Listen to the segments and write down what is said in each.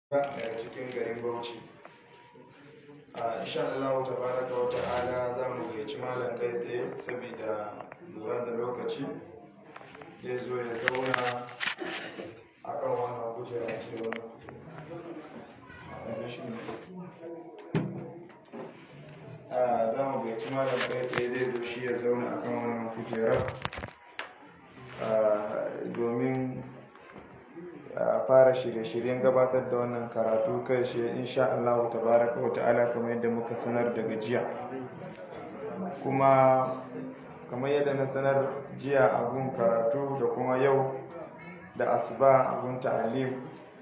daga cikin garin Bauchi. A insha Allah tabaraka wa ta'ala za mu gayyaci malam kai tsaye saboda lura da lokaci zai zo ya zauna a kan wannan kujera ce wannan za mu gayyaci malam kai tsaye zai zo shi ya zauna a kan wannan kujera domin a fara shirye-shiryen gabatar da wannan karatu kai shi insha Allah tabaraka wa ta'ala kamar yadda muka sanar daga jiya kuma kamar yadda na sanar jiya abun karatu da kuma yau da asuba abun ta'alim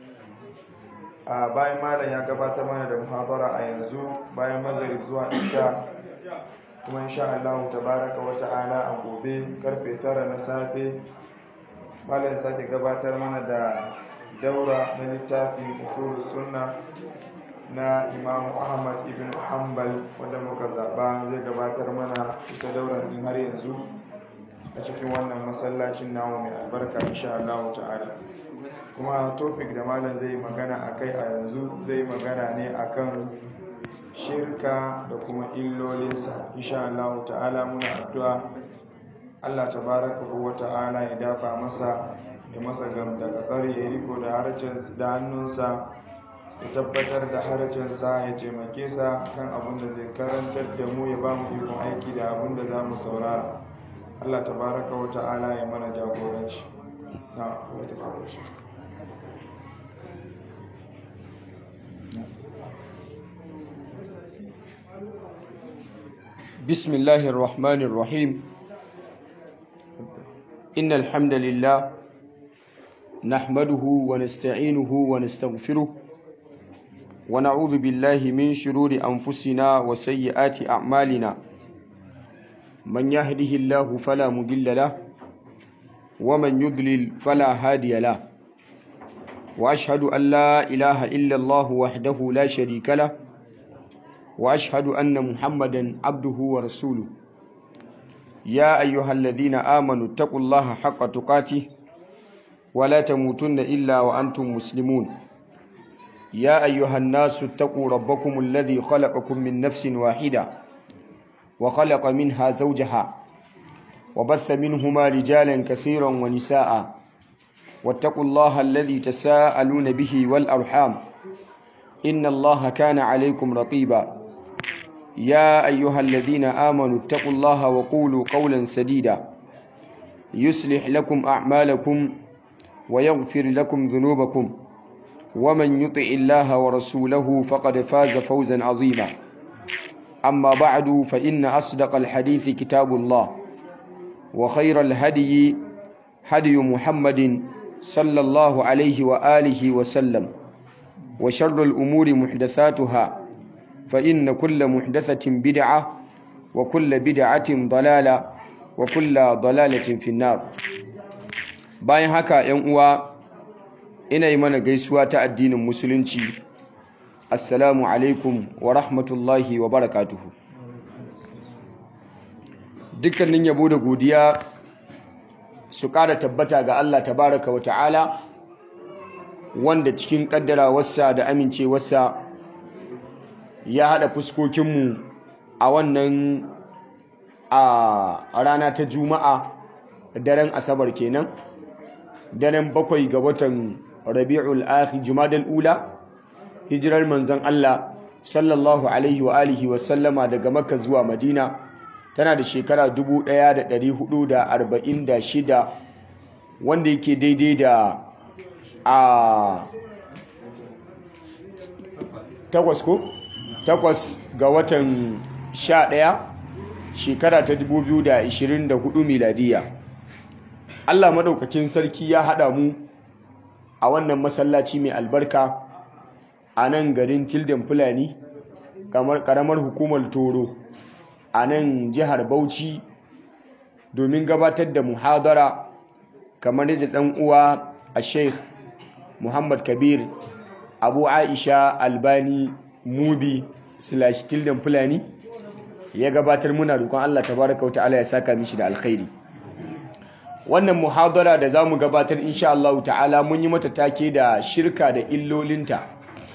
a bayan malam ya gabatar mana da muhabara a yanzu bayan magharib zuwa isha kuma insha Allah tabaraka wa ta'ala a gobe karfe tara na safe malam sake gabatar mana da daura na littafin usul sunna na imam ahmad ibn hanbal wanda muka zaba zai gabatar mana ita dauran din har yanzu a cikin wannan masallacin namu mai albarka insha Allah ta'ala kuma topic da malam zai magana akai a yanzu zai magana ne akan shirka da kuma illolinsa insha Allah ta'ala muna addu'a Allah tabaraka wa ta'ala ya dafa masa ya masa gam daga tsari ya riko da harcen da hannunsa ya tabbatar da harcensa ya taimake sa kan abin da zai karantar da mu ya ba mu ikon aiki da abin da za mu saurara Allah tabaraka wa ta'ala ya mana jagoranci na wata faruwa بسم الله الرحمن الرحيم إن الحمد لله نحمده ونستعينه ونستغفره ونعوذ بالله من شرور أنفسنا وسيئات أعمالنا من يهده الله فلا مضل له ومن يضلل فلا هادي له وأشهد أن لا إله إلا الله وحده لا شريك له وأشهد أن محمدا عبده ورسوله يا أيها الذين آمنوا اتقوا الله حق تقاته ولا تموتن إلا وأنتم مسلمون يا أيها الناس اتقوا ربكم الذي خلقكم من نفس واحدة وخلق منها زوجها وبث منهما رجالا كثيرا ونساء واتقوا الله الذي تساءلون به والأرحام إن الله كان عليكم رقيبا يا أيها الذين آمنوا اتقوا الله وقولوا قولا سديدا يصلح لكم أعمالكم ويغفر لكم ذنوبكم ومن يطع الله ورسوله فقد فاز فوزا عظيما أما بعد فإن أصدق الحديث كتاب الله وخير الهدي هدي محمد صلى الله عليه وآله وسلم وشر الأمور محدثاتها فإن كل محدثة بدعة وكل بدعة ضلالة وكل ضلالة في النار bayan haka ‘yan uwa ina yi mana gaisuwa ta addinin musulunci assalamu alaikum wa rahmatullahi wa barakatuhu dukkanin yabo da godiya su ƙara tabbata ga Allah tabaraka wa ta'ala wanda cikin ƙaddarawarsa da amincewarsa ya haɗa fuskokinmu a wannan a rana ta juma'a daren asabar kenan daren bakwai ga watan rabi'ul akhi jumadal ula hijirar manzon Allah sallallahu alaihi wa alihi wa sallama daga makka zuwa madina tana da shekara 1446 wanda yake daidai da a takwas ko takwas ga watan sha ɗaya shekara ta 2024 miladiya Allah maɗaukakin sarki ya haɗa mu a wannan masallaci mai albarka a nan garin tilden fulani kamar ƙaramar hukumar toro a nan jihar bauchi domin gabatar da muhadara kamar yadda ɗan uwa a sheikh muhammad kabir abu aisha albani mubi slash tilden fulani ya gabatar muna roƙon Allah tabaraka wa ta'ala ya saka mishi da alkhairi wannan muhadara da zamu gabatar insha Allah ta'ala mun yi mata take da shirka da illolinta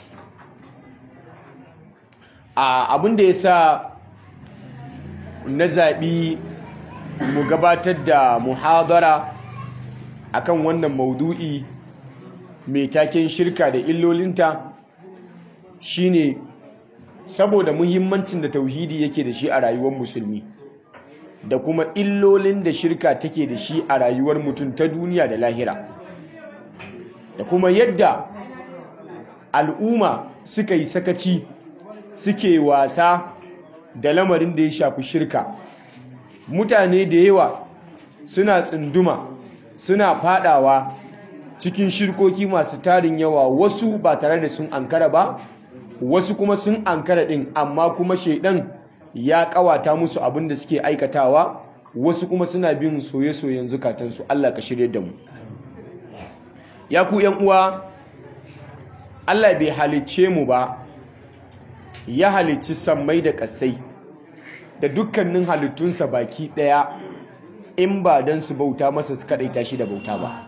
abin da ya sa na zaɓi mu gabatar da muhadara akan wannan maudu'i mai taken shirka da illolinta shine saboda muhimmancin da tauhidi yake da shi a rayuwar musulmi da kuma illolin da shirka take da shi a rayuwar mutum ta duniya da lahira da kuma yadda al'umma suka yi sakaci suke wasa da lamarin da ya shafi shirka mutane da yawa suna tsunduma suna fadawa cikin shirkoki masu tarin yawa wasu ba tare da sun ankara ba wasu kuma sun ankara din amma kuma shaidan ya kawata musu abin da suke aikatawa wasu kuma suna bin soye-soyen zukatansu Allah ka shirye da mu ya ku yan uwa Allah bai halicce mu ba ya halicci sammai da ƙasai da dukkanin halittunsa baki ɗaya in ba don su bauta masa su kaɗaita shi da bauta ba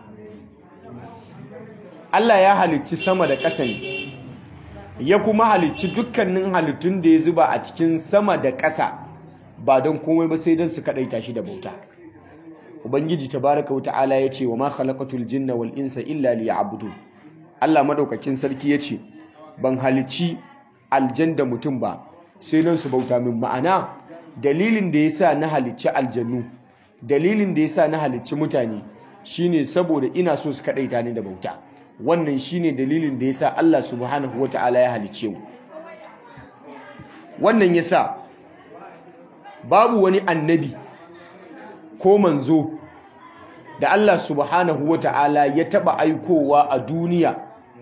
Allah ya halicci sama da ƙasa ne ya kuma halicci dukkanin halittun da ya zuba a cikin sama da ƙasa ba don komai ba sai don su kaɗaita shi da bauta ubangiji tabaraka wa ta'ala ya ce wa ma khalaqatul jinna wal insa illa liya'budun Allah madaukakin sarki ya ce ban halicci aljan da mutum ba sai don su bauta min ma'ana dalilin da yasa na halicci aljannu dalilin da yasa na halicci mutane shine saboda ina so su kadaita ni da bauta wannan shine dalilin da yasa Allah subhanahu wata'ala ya halicce mu wannan yasa babu wani annabi ko manzo da Allah subhanahu wata'ala ya taba aikowa a duniya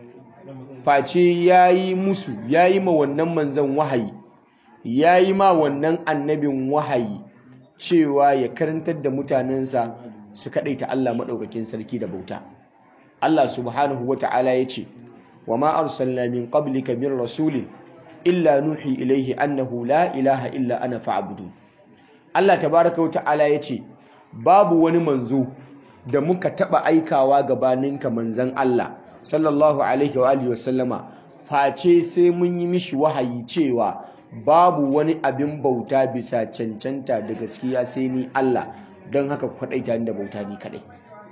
face yayi musu yayi ma wannan manzon wahayi yayi ma wannan annabin wahayi cewa ya karantar da mutanensa su kadaita Allah madaukakin sarki da bauta Allah subhanahu wata'ala yace wa ma arsalna min qablika min rasulin illa nuhi ilaihi annahu la ilaha illa ana fa'budu Allah tabaaraka wata'ala yace babu wani manzo da muka taba aikawa gabaninka manzon Allah sallallahu alaihi wa alihi wasallama face sai mun yi mishi wahayi cewa babu wani abin bauta bisa cancanta da gaskiya sai ni Allah don haka kwadaita ni da bauta ni kadai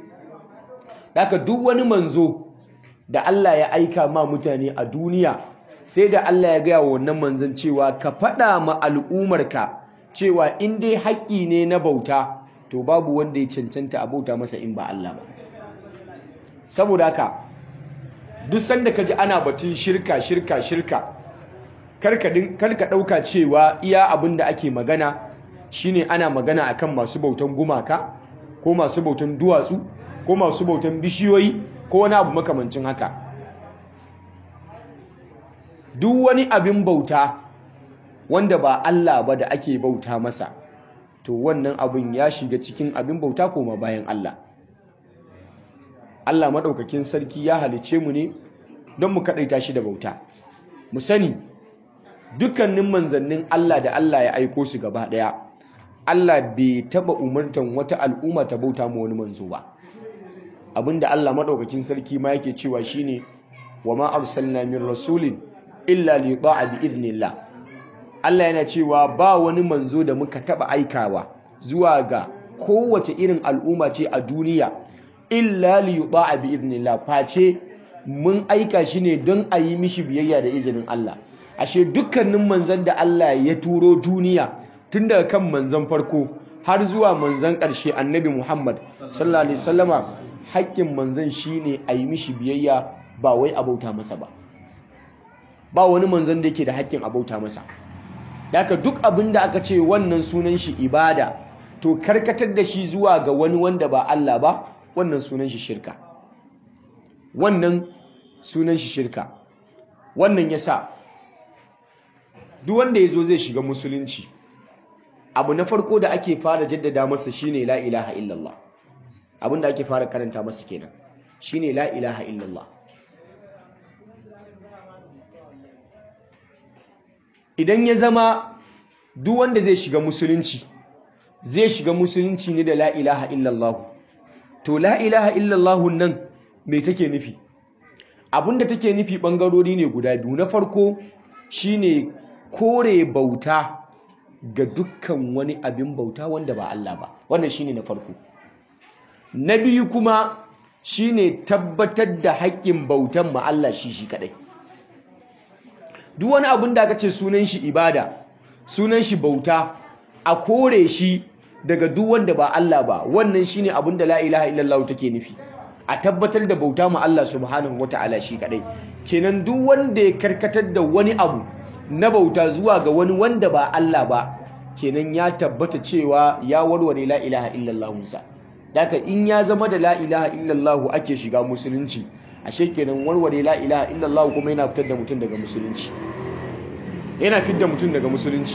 haka duk wani manzo da Allah ya aika ma mutane a duniya sai da Allah ya gaya wa wannan manzon cewa ka faɗa ma al'umarka cewa in dai haƙƙi ne na bauta to babu wanda ya cancanta a bauta masa in ba Allah ba saboda haka duk sanda ka ji ana batun shirka shirka shirka karka ɗauka cewa iya abin da ake magana shine ana magana akan masu bautan gumaka ko masu bautan duwatsu ko masu bautan bishiyoyi ko wani abu makamancin haka duk wani abin bauta wanda ba Allah ba da ake bauta masa to wannan abin ya shiga cikin abin bauta koma bayan Allah Allah maɗaukakin sarki ya halice mu ne don mu kaɗaita shi da bauta mu sani dukkanin manzannin Allah da Allah ya aiko su gaba ɗaya Allah bai taɓa umartan wata al'umma ta bauta ma wani manzo ba abinda Allah maɗaukakin sarki ma yake cewa shine wa ma arsalna min rasulin illa li yuta'a bi idnillah Allah yana cewa ba wani manzo da muka taɓa aikawa zuwa ga kowace irin al'umma ce a duniya illa li yuta'a bi idnillah face mun aika shi ne don a yi mishi biyayya da izinin Allah ashe dukkanin manzan da Allah ya turo duniya tun daga kan manzan farko har zuwa manzan ƙarshe annabi Muhammad sallallahu alaihi wasallama haƙƙin manzan shine a yi mishi biyayya ba wai a bauta masa ba ba wani manzan da yake da haƙƙin a bauta masa Daka duk abin da aka ce wannan sunan shi ibada to karkatar da shi zuwa ga wani wanda ba Allah ba wannan sunan shi shirka wannan sunan shi shirka wannan yasa duk wanda yazo zai shiga musulunci abu na farko da ake fara jaddada masa shine la ilaha illallah abin da ake fara karanta masa kenan shine la ilaha illallah idan ya zama duk wanda zai shiga musulunci zai shiga musulunci ne da la ilaha illallah to la ilaha illallah nan me take nufi abinda take nufi bangarori ne guda biyu na farko shine kore bauta ga dukkan wani abin bauta wanda ba Allah ba wannan shine na farko na biyu kuma shine tabbatar da haƙƙin bautan ma Allah shi shi kadai duk wani abin da aka ce sunan shi ibada sunan shi bauta a kore shi daga duk wanda ba Allah ba wannan shine abin da la ilaha illallah take nufi a tabbatar da bauta ma Allah subhanahu wataala shi kadai kenan duk wanda ya karkatar da wani abu na bauta zuwa ga wani wanda ba Allah ba kenan ya tabbata cewa ya warware la ilaha illallah musa daga in ya zama da la ilaha illallah ake shiga musulunci ashe kenan warware la ilaha illallah kuma yana fitar da mutum daga musulunci yana fitar da mutum daga musulunci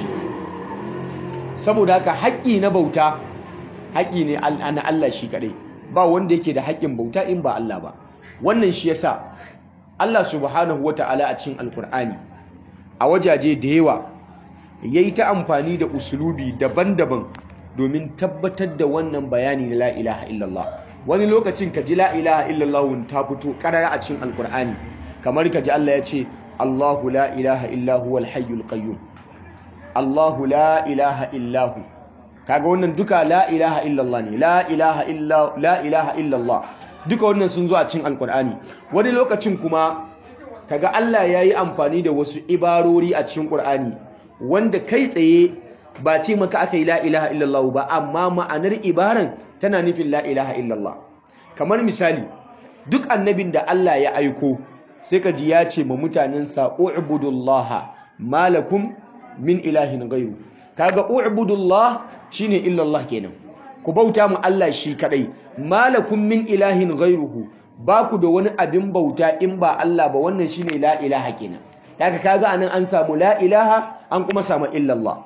saboda haka haƙƙi na bauta haƙƙi ne na Allah shi kaɗai ba wanda yake da haƙƙin bauta in ba Allah ba wannan shi yasa Allah subhanahu wata'ala a cikin alkur'ani a wajaje da yawa yayi ta amfani da usulubi daban-daban domin tabbatar da wannan bayani na la ilaha illallah wani lokacin ka ji la ilaha illallah ta fito karara a cikin alkur'ani kamar ka ji Allah ya ce Allahu la ilaha illa huwal hayyul qayyum Allahu la ilaha illahu kaga wannan duka la ilaha illallah ne la ilaha illa la ilaha illallah duka wannan sun zo a cikin alkur'ani wani lokacin kuma kaga Allah yayi amfani da wasu ibarori a cikin Qur'ani wanda kai tsaye ba ce maka aka yi la ilaha illallah ba amma ma'anar ibaran tana nufin la ilaha illallah kamar misali duk annabin da Allah ya aiko sai ka ji ya ce ma mutanensa u'budullaha malakum min ilahin ghairu kaga u'budullah shine illallah kenan ku bauta mu Allah shi kadai malakum min ilahin ghairuhu ba ku da wani abin bauta in ba Allah ba wannan shine la ilaha kenan daga kaga anan an samu la ilaha an kuma samu illallah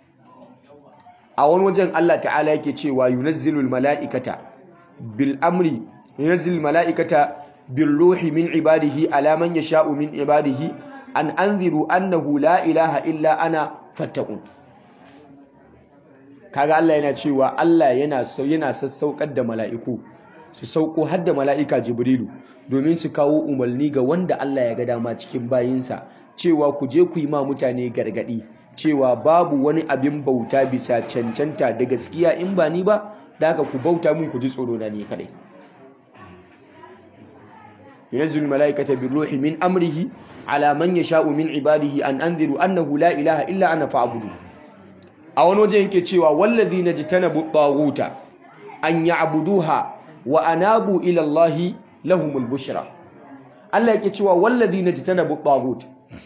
a wani wajen Allah ta'ala yake cewa yunazzilul mala'ikata bil amri yunazzilul mala'ikata bil ruhi min ibadihi ala man yasha'u min ibadihi an anziru annahu la ilaha illa ana fattaqun kaga Allah yana cewa Allah yana yana sassaukar da mala'iku su sauko har da mala'ika Jibrilu domin su kawo umarni ga wanda Allah ya ga dama cikin bayinsa cewa ku je ku yi ma mutane gargadi cewa babu wani abin bauta bisa cancanta da gaskiya in ba ni ba da haka ku bauta mun ku ji tsoro na ne kadai ينزل الملائكة بالروح من أمره على من يشاء من عباده أن أنذروا أنه لا إله إلا أنا فاعبدوا أو نوجه كتشوا والذين اجتنبوا الطاغوت أن يعبدوها وأنابوا إلى الله لهم البشرى الله يكتشوا والذين اجتنبوا الطاغوت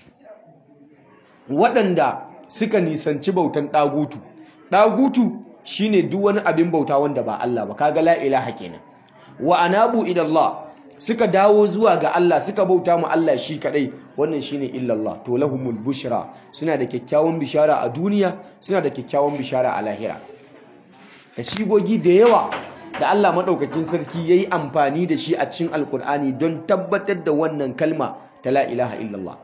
waɗanda suka nisanci bautan ɗagutu ɗagutu shine duk wani abin bauta wanda ba Allah ba kaga la ilaha kenan wa anabu ila Allah suka dawo zuwa ga Allah suka bauta mu Allah shi kadai wannan shine illallah to lahumul bushra suna da kyakkyawan bishara a duniya suna da kyakkyawan bishara a lahira da shigogi da yawa da Allah madaukakin sarki yayi amfani da shi a cikin alkur'ani don tabbatar da wannan kalma ta la ilaha illallah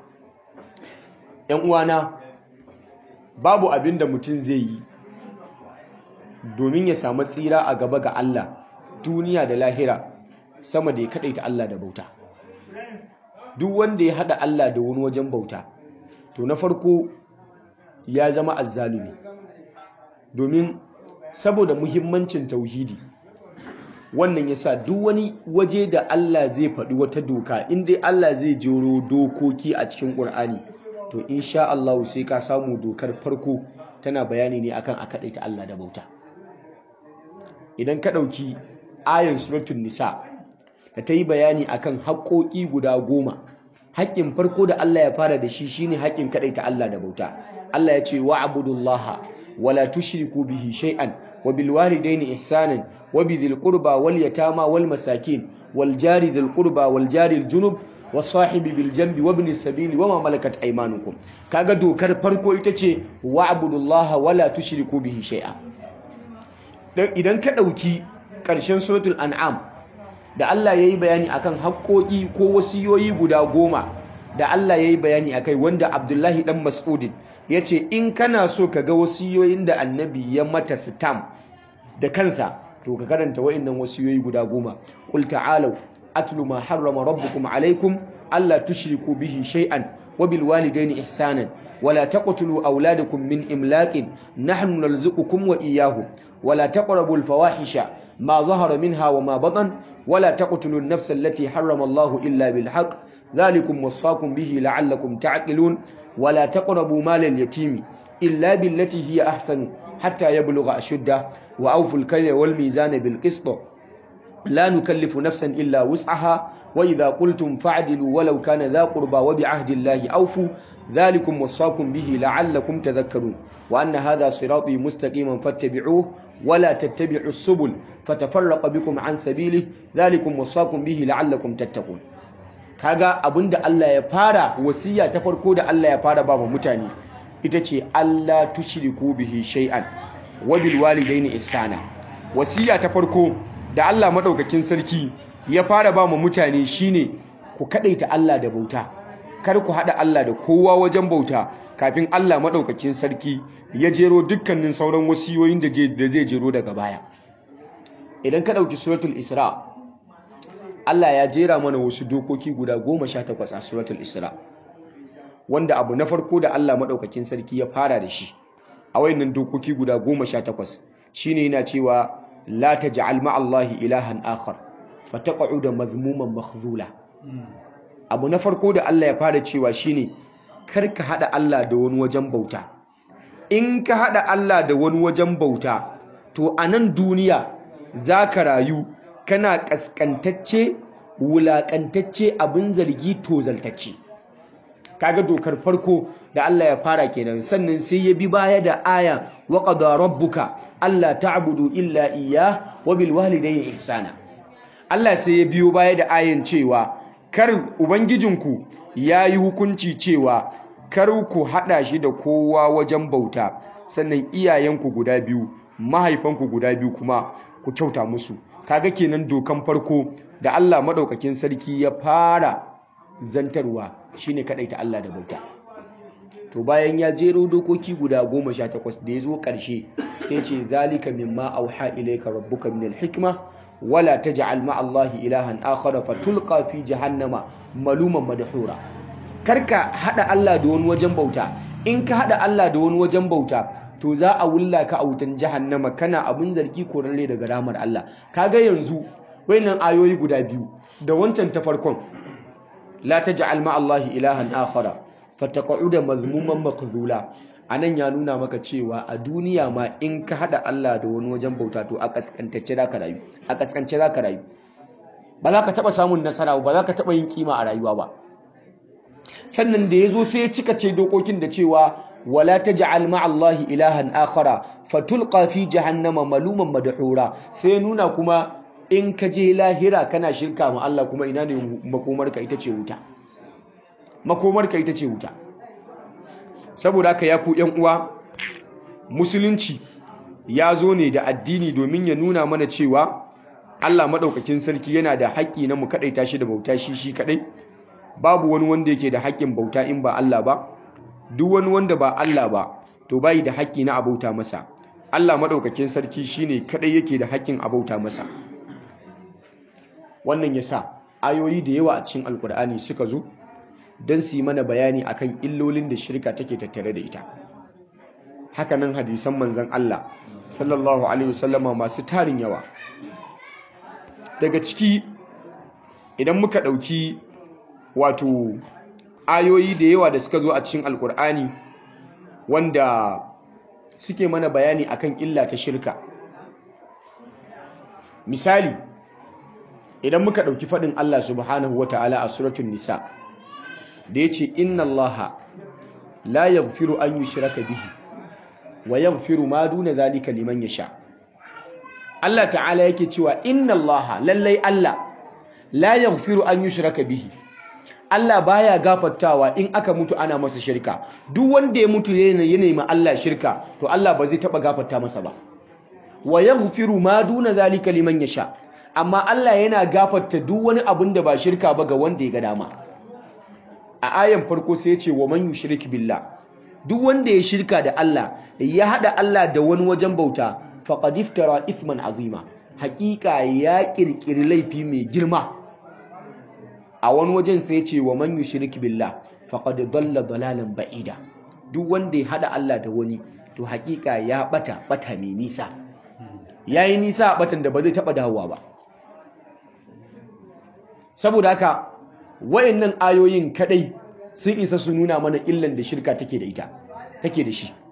yan uwana babu abin da mutum zai yi domin ya samu tsira a gaba ga Allah duniya da lahira sama da ya ta Allah da bauta duk wanda ya hada Allah da wani wajen bauta to na farko ya zama azzalumi domin saboda muhimmancin tauhidi wannan yasa duk wani waje da Allah zai faɗi wata doka in dai Allah zai jero dokoki a cikin Ƙur'ani to insha Allah sai ka samu dokar farko tana bayani ne akan a ta Allah da bauta idan ka ɗauki ayan suratul nisa da ta yi bayani akan haƙoƙi guda goma haƙƙin farko da Allah ya fara da shi shine haƙƙin ta Allah da bauta Allah ya ce wa abudullaha wala tushriku bihi shay'an wa bil walidaini ihsanan wa bidhil qurba wal yatama wal masakin wal jari dhil qurba wal jari al junub was sahibi bil janbi wa ibnis sabili wa ma malakat aymanukum kaga dokar farko ita ce wa abudullaha wala tushriku bihi shay'a idan ka dauki ƙarshen suratul an'am da Allah ya yi bayani akan haƙoƙi ko wasiyoyi guda goma da Allah ya yi bayani akai wanda Abdullahi ɗan Mas'udin ya ce in kana so ka ga wasiyoyin da annabi ya mata sitam da kansa to ka karanta wa'innan wasiyoyi guda goma qul ta'alu atlu ma harrama rabbukum alaikum alla tushriku bihi shay'an wa bil walidaini ihsanan ولا تقتلوا أولادكم من إملاق نحن نرزقكم وإياهم ولا تقربوا الفواحش ما ظهر منها وما بطن ولا تقتلوا النفس التي حرم الله إلا بالحق ذلكم وصاكم به لعلكم تعقلون ولا تقربوا مال اليتيم إلا بالتي هي أحسن حتى يبلغ أشده وأوفوا الكيل والميزان بالقسط لا نكلف نفسا إلا وسعها وإذا قلتم فاعدلوا ولو كان ذا قربى وبعهد الله أوفوا ذلكم وصاكم به لعلكم تذكرون وأن هذا صراطي مستقيما فاتبعوه ولا تتبعوا السبل فتفرق بكم عن سبيله ذلكم وصاكم به لعلكم تتقون kaga abinda Allah ya fara wasiya ta farko da Allah ya fara ba mutane ita ce Allah tushriku bihi shay'an wa bil walidayni ihsana wasiya ta farko da Allah madaukakin sarki ya fara ba mutane shine ku kadaita Allah da bauta kar ku hada Allah da kowa wajen bauta kafin Allah madaukakin sarki ya jero dukkanin sauran wasiyoyin da zai jero daga baya idan ka dauki suratul isra Allah ya jera mana wasu dokoki guda goma sha takwas a suratul Isra wanda abu na farko da Allah maɗaukakin sarki ya fara da shi a wayannan dokoki guda goma sha takwas shine yana cewa la taj'al ma'allahi ilahan akhar fataq'uda mazmuman makhzula abu na farko da Allah ya fara cewa shine kar ka hada Allah da wani wajen bauta in ka hada Allah da wani wajen bauta to a nan duniya zaka rayu kana kaskantacce wulakantacce abin zargi tozaltacce kaga dokar farko da Allah ya fara kenan sannan sai ya bi baya da aya wa qada rabbuka alla ta'budu illa iyyah wa bil walidayni ihsana Allah sai ya biyo baya da ayan cewa kar ubangijinku yayi hukunci cewa kar ku hada shi da kowa wajen bauta sannan iyayenku guda biyu mahaifanku guda biyu kuma ku kyauta musu kaga kenan dokan farko da Allah madaukakin sarki ya fara zantarwa shine ta Allah da bauta to bayan ya jero dokoki guda 18 da yazo karshe sai ce zalika mimma auha ilayka rabbuka min alhikma wala taj'al ma Allah ilahan akhar fatulqa fi jahannama maluman madhura karka hada Allah da wani wajen bauta in ka hada Allah da wani wajen bauta to za a wulla ka a wutan jahannama kana abin zargi korarre daga ramar Allah kaga yanzu wayannan ayoyi guda biyu da wancan ta farkon la taj'al ma Allah ilahan akhara fataqa'uda mazmuman makzula anan ya nuna maka cewa a duniya ma in ka hada Allah da wani wajen bauta to a kaskantacce zaka rayu a kaskance zaka rayu ba za ka taba samun nasara ba za ka taba yin kima a rayuwa ba sannan da yazo sai ya cika ce dokokin da cewa wala taj'al ma Allah ilahan akhara fatulqa fi jahannama maluman madhura sai nuna kuma in ka je lahira kana shirka ma Allah kuma ina ne makomarka ita ce wuta makomarka ita ce wuta saboda haka ya ku ƴan uwa musulunci ya zo ne da addini domin ya nuna mana cewa Allah madaukakin sarki yana da haƙƙi na mu kadaita shi da bauta shi shi kadai babu wani wanda yake da haƙƙin bauta in ba Allah ba duk wani wanda ba Allah ba to bai da haƙƙi na abauta masa Allah madaukakin sarki shine kadai yake da haƙƙin abauta masa wannan yasa ayoyi da yawa a cikin alkur'ani suka zo don su yi mana bayani akan illolin da shirka take tattare da ita hakanan hadisan manzon Allah sallallahu alaihi wasallama masu tarin yawa daga ciki idan muka ɗauki wato ayoyi da yawa da suka zo a cikin alkur'ani wanda suke mana bayani akan illa ta shirka misali idan muka ɗauki faɗin Allah subhanahu wa ta'ala a suratun nisa da ya ce inna Allah la yaghfiru an yushraka bihi wa yaghfiru ma duna zalika liman yasha Allah ta'ala yake cewa inna Allah lallai Allah la yaghfiru an yushraka bihi Allah baya gafartawa in aka mutu ana masa shirka duk wanda ya mutu yana ma Allah shirka to Allah ba zai taba gafarta masa ba wa yaghfiru ma duna zalika liman yasha amma Allah yana gafarta duk wani abin da ba shirka ba ga wanda ya ga dama a ayan farko sai ya ce wa man yushrik billah duk wanda ya shirka da Allah ya hada Allah da wani wajen bauta faqad iftara ithman azima haƙiƙa ya kirkiri laifi mai girma a wani wajen sai ya ce wa man yushrik billah faqad dalla dalalan ba'ida duk wanda ya hada Allah da wani to hakika ya bata bata mai nisa yayi nisa a batan da ba zai taba dawowa ba saboda haka wayannan ayoyin kadai sun isa su nuna mana illan da shirka take da ita take da shi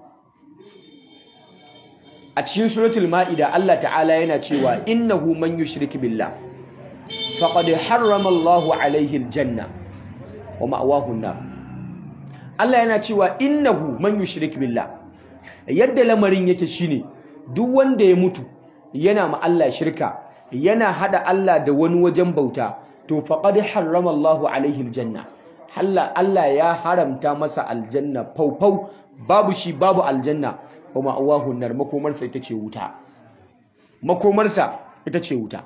a cikin suratul ma'ida Allah ta'ala yana cewa innahu man yushrik billah faqad harrama Allahu alaihi aljanna wa ma'wahu an-nar Allah yana cewa innahu man yushrik billah yadda lamarin yake shine duk wanda ya mutu yana ma Allah shirka yana hada Allah da wani wajen bauta to faqad harrama Allahu alaihi aljanna Allah Allah ya haramta masa aljanna faufau babu shi babu aljanna wa ma'awahu nar makomarsa ita ce wuta makomarsa ita ce wuta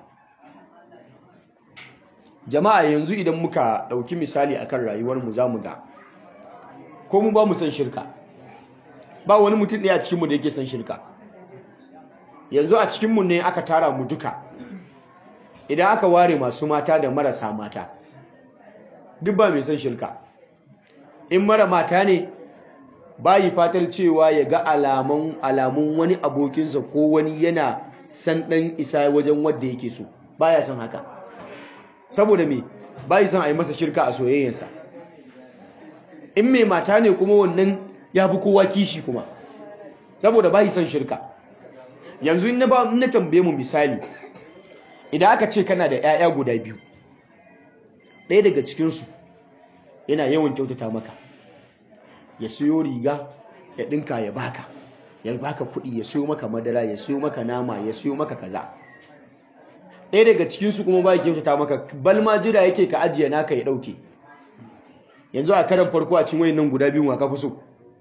jama'a yanzu idan muka dauki misali akan rayuwar mu zamu ga ko mu ba mu san shirka ba wani mutum ɗaya a cikin mu da yake san shirka yanzu a cikin mu ne aka tara mu duka idan aka ware masu mata da marasa mata duk ba mai san shirka in mara mata ne bayi fatar cewa ya ga alamun alamun wani abokinsa ko wani yana san ɗan isa wajen wadda yake so baya son haka saboda me bayi son a yi masa shirka a soyayyarsa in mai mata ne kuma wannan ya fi kowa kishi kuma saboda bayi son shirka yanzu in na tambaye mu misali idan aka ce kana da 'ya'ya guda biyu ɗaya daga cikinsu yana yawan kyautata maka ya siyo riga ya ɗinka ya baka ya baka kuɗi ya siyo maka madara ya siyo maka nama ya siyo maka kaza ɗaya daga cikinsu kuma ba ya kyautata maka balma jira yake ka ajiye naka ya ɗauke yanzu a karan farko a cin wayan nan guda biyun wa ka fi so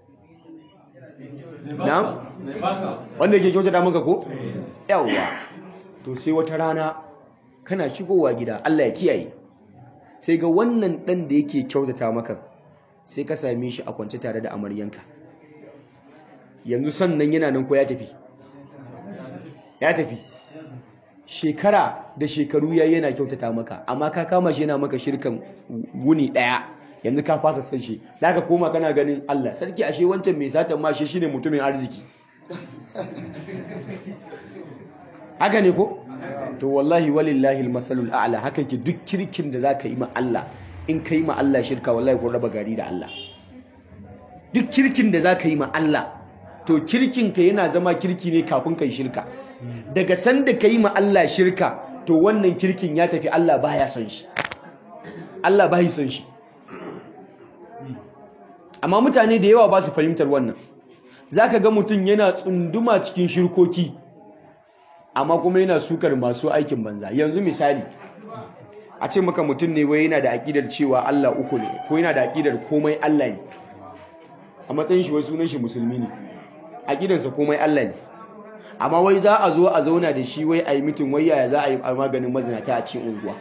na wanda yake kyautata maka ko yawwa to sai wata rana kana shigowa gida Allah ya kiyaye sai ga wannan ɗan da yake kyautata maka sai ka same shi a kwance tare da amaryanka yanzu sannan yana nan ko ya tafi ya tafi shekara da shekaru ya yana kyautata maka amma ka kama shi yana maka shirkan wuni ɗaya yanzu ka fasa san shi da ka koma kana ganin Allah sarki ashe wancan mai satan ma shi shine mutumin arziki haka ne ko to wallahi walillahi almathalul a'la haka ke duk kirkin da zaka yi ma Allah in kai ma Allah shirka wallahi kun raba gari da Allah duk kirkin da zaka yi ma Allah to kirkin ka yana zama kirki ne kafin kai shirka daga sanda kai ma Allah shirka to wannan kirkin ya tafi Allah baya son shi Allah bai son shi amma mutane da yawa ba su fahimtar wannan zaka ga mutum yana tsunduma cikin shirkoki amma kuma yana sukar masu aikin banza yanzu misali a ce maka mutum ne wai yana da aƙidar cewa Allah uku ne ko yana da aƙidar komai Allah ne a matsayin shi wai sunan shi musulmi ne aƙidarsa komai Allah ne amma wai za a zo a zauna da shi wai a yi mitin wai yaya za a yi maganin mazinata a cikin unguwa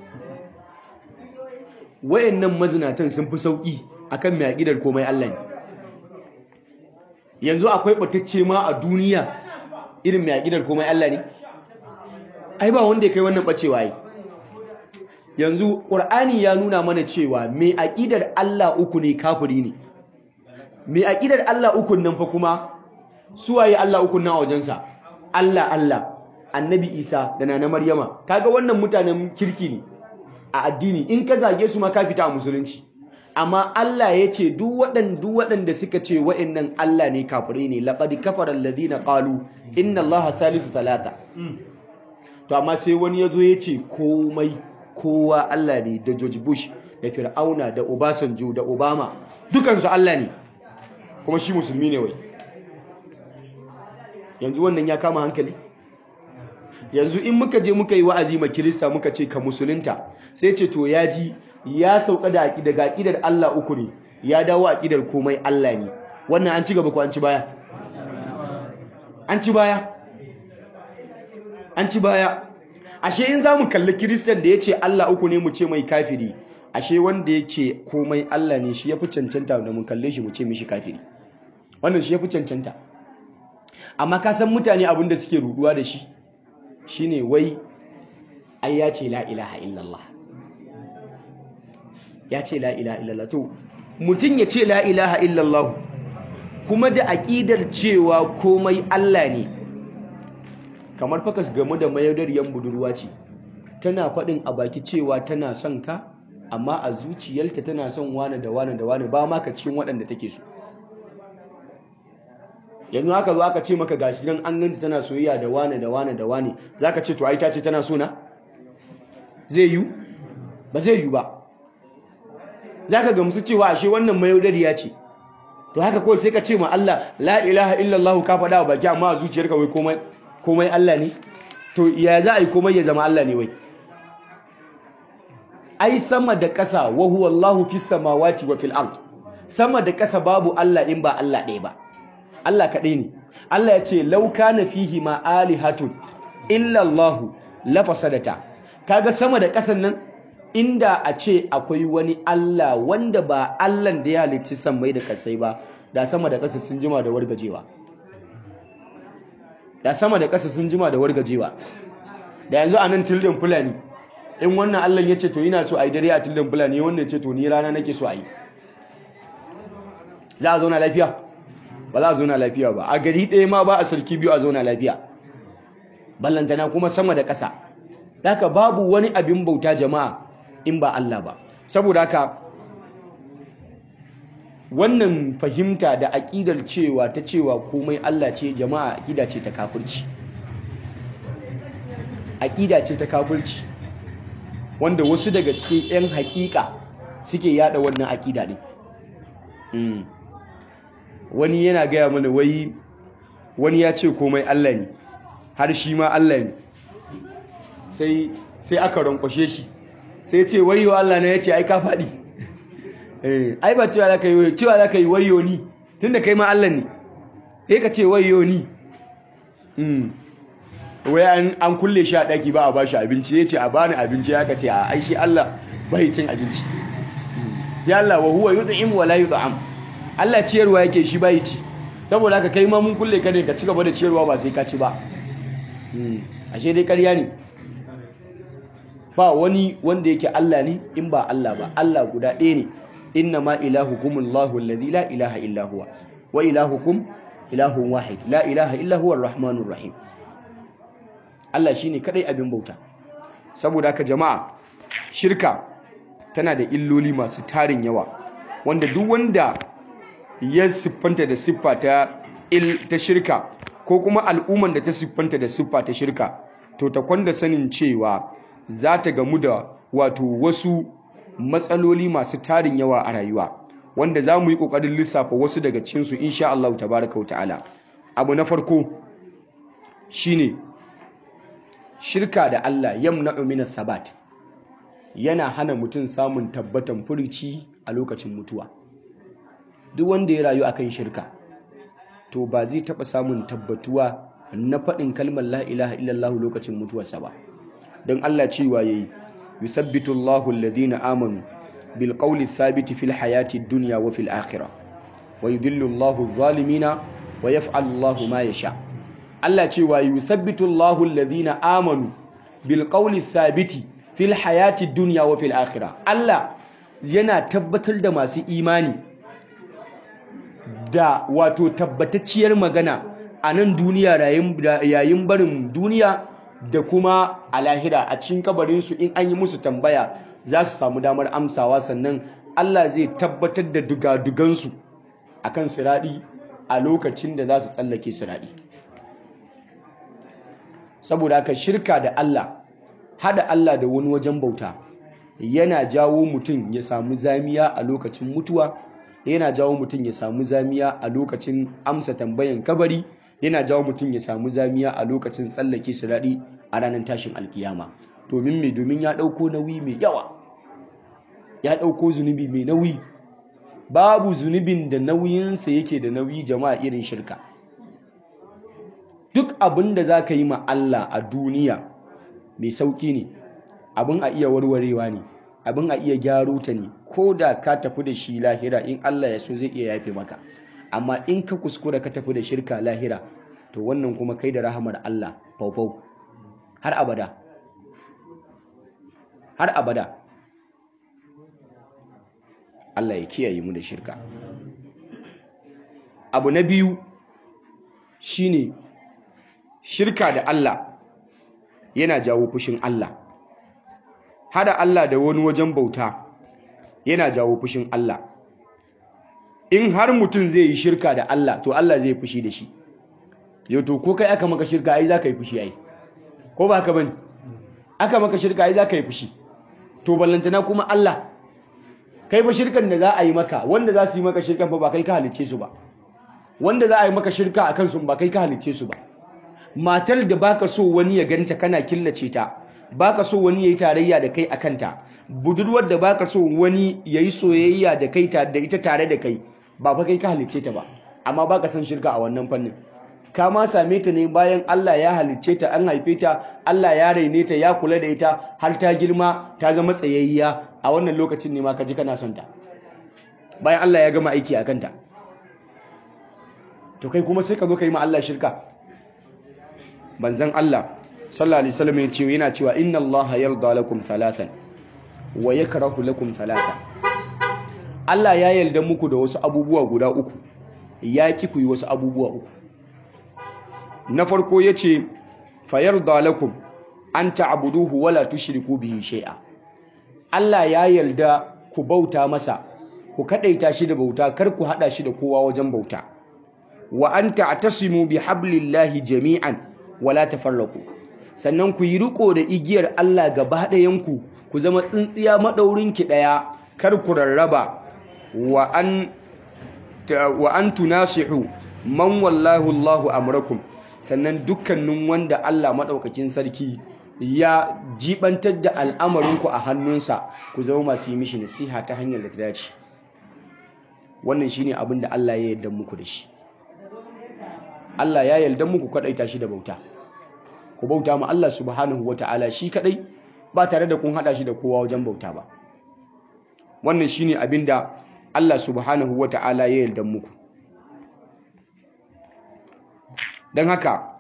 wayannan mazinatan sun fi sauƙi akan mai aƙidar komai Allah ne yanzu akwai ɓatacce ma a duniya irin mai aƙidar komai Allah ne ai ba wanda ya kai wannan ɓacewa yi yanzu ƙur'ani ya nuna mana cewa mai aƙidar Allah uku ne kafiri ne mai aƙidar Allah uku nan fa kuma suwaye Allah uku nan a wajensa Allah Allah annabi Isa da nana Maryama kaga wannan mutanen kirki ne a addini in ka zage su ma ka fita a musulunci amma Allah ya ce duk waɗanda waɗanda suka ce wa'annan Allah ne kafirai ne laqad kafara alladhina qalu inna Allaha thalithu thalatha to amma sai wani yazo ya ce komai kowa Allah ne da George Bush da Fir'auna da Obasanjo da Obama dukansu Allah ne kuma shi musulmi ne wai yanzu wannan ya kama hankali yanzu in muka je muka yi wa'azi ma Kirista muka ce ka musulunta sai ce to ya ji ya sauka da daga aqidar Allah uku ne ya dawo aqidar komai Allah ne wannan an ci gaba ko an ci baya an ci baya an ci baya ashe in zamu kalli Kiristan da yace Allah uku ne mu ce mai kafiri ashe wanda yace komai Allah ne shi yafi cancanta da mun kalle shi mu ce mishi kafiri wannan shi yafi cancanta amma ka san mutane abin da suke ruduwa da shi shine wai ai ya ce la ilaha illallah ya ce la ilaha illallah to mutum ya ce la ilaha illallah kuma da aƙidar cewa komai Allah ne kamar fakas game da mayaudariyar budurwa ce tana faɗin a baki cewa tana son ka amma a zuciyarta tana son wane da wane da wane ba maka cikin waɗanda take so yanzu haka zo aka ce maka gashi nan an ganta tana soyayya da wane da wane da wane zaka ce to ai ta ce tana so na zai yi ba zai yi ba zaka gamsu cewa ashe wannan mayaudariya ce to haka kawai sai ka ce ma Allah la ilaha illallah ka faɗa a baki amma a zuciyarka wai komai komai Allah ne to ya za a yi komai ya zama Allah ne wai ai sama da ƙasa wa huwa Allahu fis samawati wa fil ard sama da ƙasa babu Allah in ba Allah ɗaya ba Allah kaɗai ne Allah ya ce law kana fihi ma alihatun illa Allah la fasadata kaga sama da ƙasan nan inda a ce akwai wani Allah wanda ba Allah da ya halicci sammai da kasai ba da sama da ƙasa sun jima da wargajewa da sama da ƙasa sun jima da wargajewa da yanzu a nan tildin fulani in wannan Allah ya ce to yana so a yi dare a tildin fulani wannan ce to ni rana nake so a yi za a zauna lafiya ba za a zauna lafiya ba a gari ɗaya ma ba a sarki biyu a zauna lafiya ballantana kuma sama da ƙasa haka babu wani abin bauta jama'a in ba Allah ba saboda haka wannan fahimta da aƙidar cewa ta cewa komai Allah ce jama'a aƙida ce ta kafirci aƙida ce ta kafirci wanda wasu daga cikin 'yan haƙiƙa suke yada wannan aƙida ne wani yana gaya mana wai wani ya ce komai Allah ne har shi ma Allah ne sai sai aka rankwashe shi sai ce wayo Allah na yace ai ka faɗi eh ai ba cewa zaka yi wayo cewa zaka yi wayo ni tunda kai ma Allah ne eh ka ce wayo ni mm wai an an kulle shi a daki ba a bashi abinci yace a bani abinci ya ka ce a ai shi Allah bai cin abinci ya Allah wa huwa yud'im wa la yud'am Allah ciyarwa yake shi bai ci saboda haka kai ma mun kulle ka ne ka ci gaba da ciyarwa ba sai ka ci ba ashe dai ƙarya ne ba wani wanda yake Allah ne in ba Allah ba Allah guda ɗaya ne inna ma ilahukum Allahu alladhi la ilaha illa huwa wa ilahukum ilahun wahid la ilaha illa huwa arrahmanur rahim Allah shine kadai abin bauta saboda haka jama'a shirka tana da illoli masu tarin yawa wanda duk wanda ya siffanta da siffa ta il ta shirka ko kuma al'umman da ta siffanta da siffa ta shirka to ta kwanda sanin cewa za ta gamu da wato wasu matsaloli masu tarin yawa a rayuwa wanda za mu yi ƙoƙarin lissafa wasu daga cikinsu insha Allah tabaraka wa ta'ala abu na farko shine shirka da Allah yamna'u min sabat yana hana mutum samun tabbatan furuci a lokacin mutuwa duk wanda ya rayu akan shirka to ba zai taɓa samun tabbatuwa na faɗin kalmar la ilaha illallah lokacin mutuwarsa ba don Allah cewa yayi yuthabbitu Allahu alladhina amanu bil qawli thabiti fil hayati dunya wa fil akhirah wa yudhillu Allahu adh-dhalimina wa yaf'alu Allahu ma yasha Allah cewa yuthabbitu Allahu alladhina amanu bil qawli thabiti fil hayati dunya wa fil akhirah Allah yana tabbatar da masu imani da wato tabbatacciyar magana a nan duniya yayin barin duniya da kuma a lahira a cikin kabarinsu in an yi musu tambaya za su samu damar amsawa sannan Allah zai tabbatar da dugadugansu a kan siraɗi a lokacin da za su tsallake siraɗi saboda haka shirka da Allah hada Allah da wani wajen bauta yana jawo mutum ya samu zamiya a lokacin mutuwa yana jawo mutum ya samu zamiya a lokacin amsa tambayan kabari yana jawo mutum ya samu zamiya a lokacin tsallake sirari a ranar tashin alkiyama domin mai domin ya ɗauko nauyi mai yawa ya ɗauko zunubi mai nauyi babu zunubin da nauyinsa yake da nauyi jama'a irin shirka duk abin da za ka yi ma Allah a duniya mai sauƙi ne abin a iya warwarewa ne abin a iya gyaro ta ne ko da ka tafi da shi lahira in Allah ya so zai iya yafe maka amma in ka kuskura ka tafi da shirka lahira to wannan kuma kai da rahamar Allah faufau har abada har abada Allah ya kiyaye mu da shirka abu na biyu shine shirka da Allah yana jawo fushin Allah hada Allah da wani wajen bauta yana jawo fushin Allah in har mutum zai yi shirka da Allah to Allah zai fushi da shi yau to ko kai aka maka shirka ai za ka yi fushi ai ko ba haka bane aka maka shirka ai za ka yi fushi to ballantana kuma Allah kai ba shirkan da za a yi maka wanda za su yi maka shirkan ba kai ka halicce su ba wanda za a yi maka shirka a kansu ba kai ka halicce su ba matar da baka so wani ya ganta kana killace ta baka so wani yayi tarayya da kai akan ta budurwar da baka so wani yayi soyayya da kai da ita tare da kai ba fa kai ka halicce ta ba amma baka san shirka a wannan fannin ka ma same ta ne bayan Allah ya halicce ta an haife ta Allah ya raine ta ya kula da ita har ta girma ta zama tsayayya a wannan lokacin ne ma ka ji kana son ta bayan Allah ya gama aiki akan ta to kai kuma sai ka zo ka yi ma Allah shirka banzan Allah sallallahu alaihi wasallam ya ce yana cewa inna Allah yarda lakum thalathan wa yakrahu lakum thalathan Allah ya yarda muku da wasu abubuwa guda uku ya ki ku yi wasu abubuwa uku na farko yace fa yarda lakum an ta'buduhu wala tushriku bihi shay'a Allah ya yarda ku bauta masa ku kadaita shi da bauta kar ku hada shi da kowa wajen bauta wa an ta'tasimu bihablillahi jami'an wala tafarraqu sannan ku yi riko da igiyar Allah gaba ɗayanku ku zama tsintsiya madaurin ki daya kar ku rarraba wa an wa an tunasihu man wallahu Allahu amrakum sannan dukkanin wanda Allah madaukakin sarki ya jibantar da al'amarinku a hannunsa ku zama masu yi mishi nasiha ta hanyar da ta dace wannan shine abin da Allah ya yarda muku da shi Allah ya yarda muku kadaita shi da bauta ku bauta ma Allah subhanahu wata'ala shi kadai ba tare da kun hada shi da kowa wajen bauta ba wannan shine abin da Allah subhanahu wata'ala ya yarda muku dan haka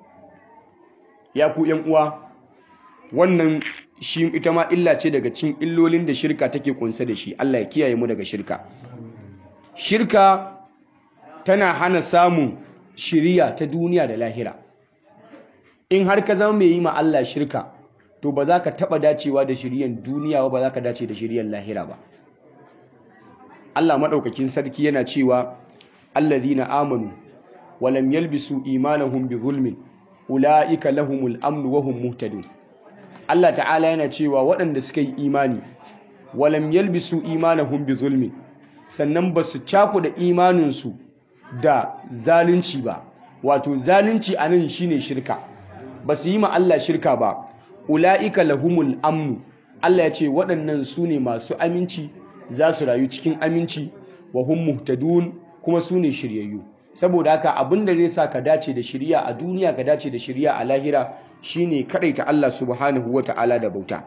ya ku yan uwa wannan shi ita ma illa ce daga cikin illolin da shirka take kunsa da shi Allah ya kiyaye mu daga shirka shirka tana hana samun shiriya ta duniya da lahira in har ka zama mai yi ma Allah shirka to ba za ka taɓa dacewa da shiriyan duniya ba za ka dace da shiriyan lahira ba Allah maɗaukakin sarki yana cewa allazina amanu walam yalbisu imanahum bi zulmin ulaika lahumul amnu wa hum muhtadun Allah ta'ala yana cewa waɗanda suka yi imani walam yalbisu imanahum bi zulmin sannan ba su cakuda imaninsu da zalunci ba wato zalunci a nan shine shirka ba su yi ma Allah shirka ba ula'ika lahumul amnu Allah ya ce waɗannan su ne masu aminci za su rayu cikin aminci wa hum muhtadun kuma su ne shiryayyu saboda haka abin da zai sa ka dace da shirya a duniya ka dace da shirya a lahira shine kadaita Allah subhanahu wata'ala da bauta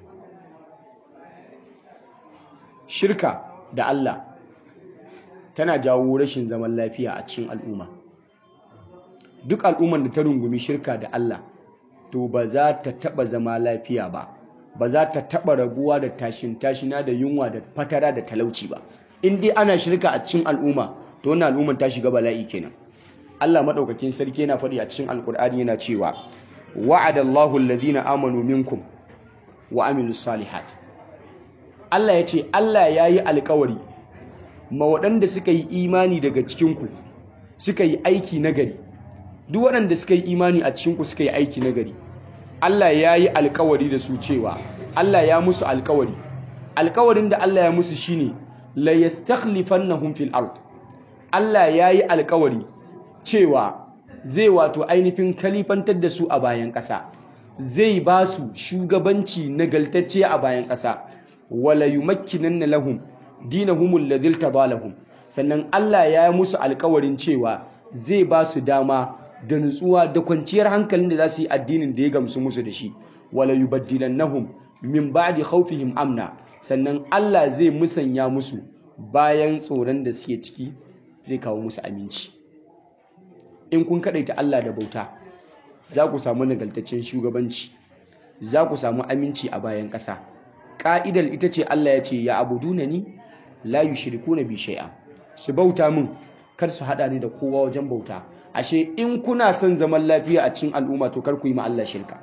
shirka da Allah tana jawo rashin zaman lafiya a cikin al'umma duk al'umman da ta rungumi shirka da Allah to ba za ta taba zama lafiya ba ba za ta taba rabuwa da tashin tashina da yunwa da fatara da talauci ba in dai ana shirka a cikin al'umma to wannan al'umman ta shiga bala'i kenan Allah madaukakin sarki yana faɗi a cikin alkur'ani yana cewa wa'ada Allahu alladhina amanu minkum wa amilus salihat Allah ya ce Allah ya yi alkawari ma waɗanda suka yi imani daga cikinku suka yi aiki nagari duk waɗanda suka yi imani a cikinku suka yi aiki nagari Allah ya yi alkawari da su cewa Allah ya musu alkawari alkawarin da Allah ya musu shine la yastakhlifannahum fil ard Allah ya yi alkawari cewa zai wato ainihin kalifantar da su a bayan ƙasa zai ba su shugabanci nagaltacce a bayan ƙasa wala yumakkinanna lahum dinahum alladhi tadalahum sannan Allah ya yi musu alkawarin cewa zai ba su dama da nutsuwa da kwanciyar hankalin da za su yi addinin da ya gamsu musu da shi wala yubaddilannahum min ba'di khawfihim amna sannan Allah zai musanya musu bayan tsoron da suke ciki zai kawo musu aminci in kun kadaita Allah da bauta za ku samu nagaltaccen shugabanci za ku samu aminci a bayan ƙasa ƙa'idar ita ce Allah ya ce ya abuduna ni la yushrikuna bi shay'a su bauta min kar su hada ni da kowa wajen bauta ashe in kuna son zaman lafiya a cikin al'umma to kar ku yi ma Allah shirka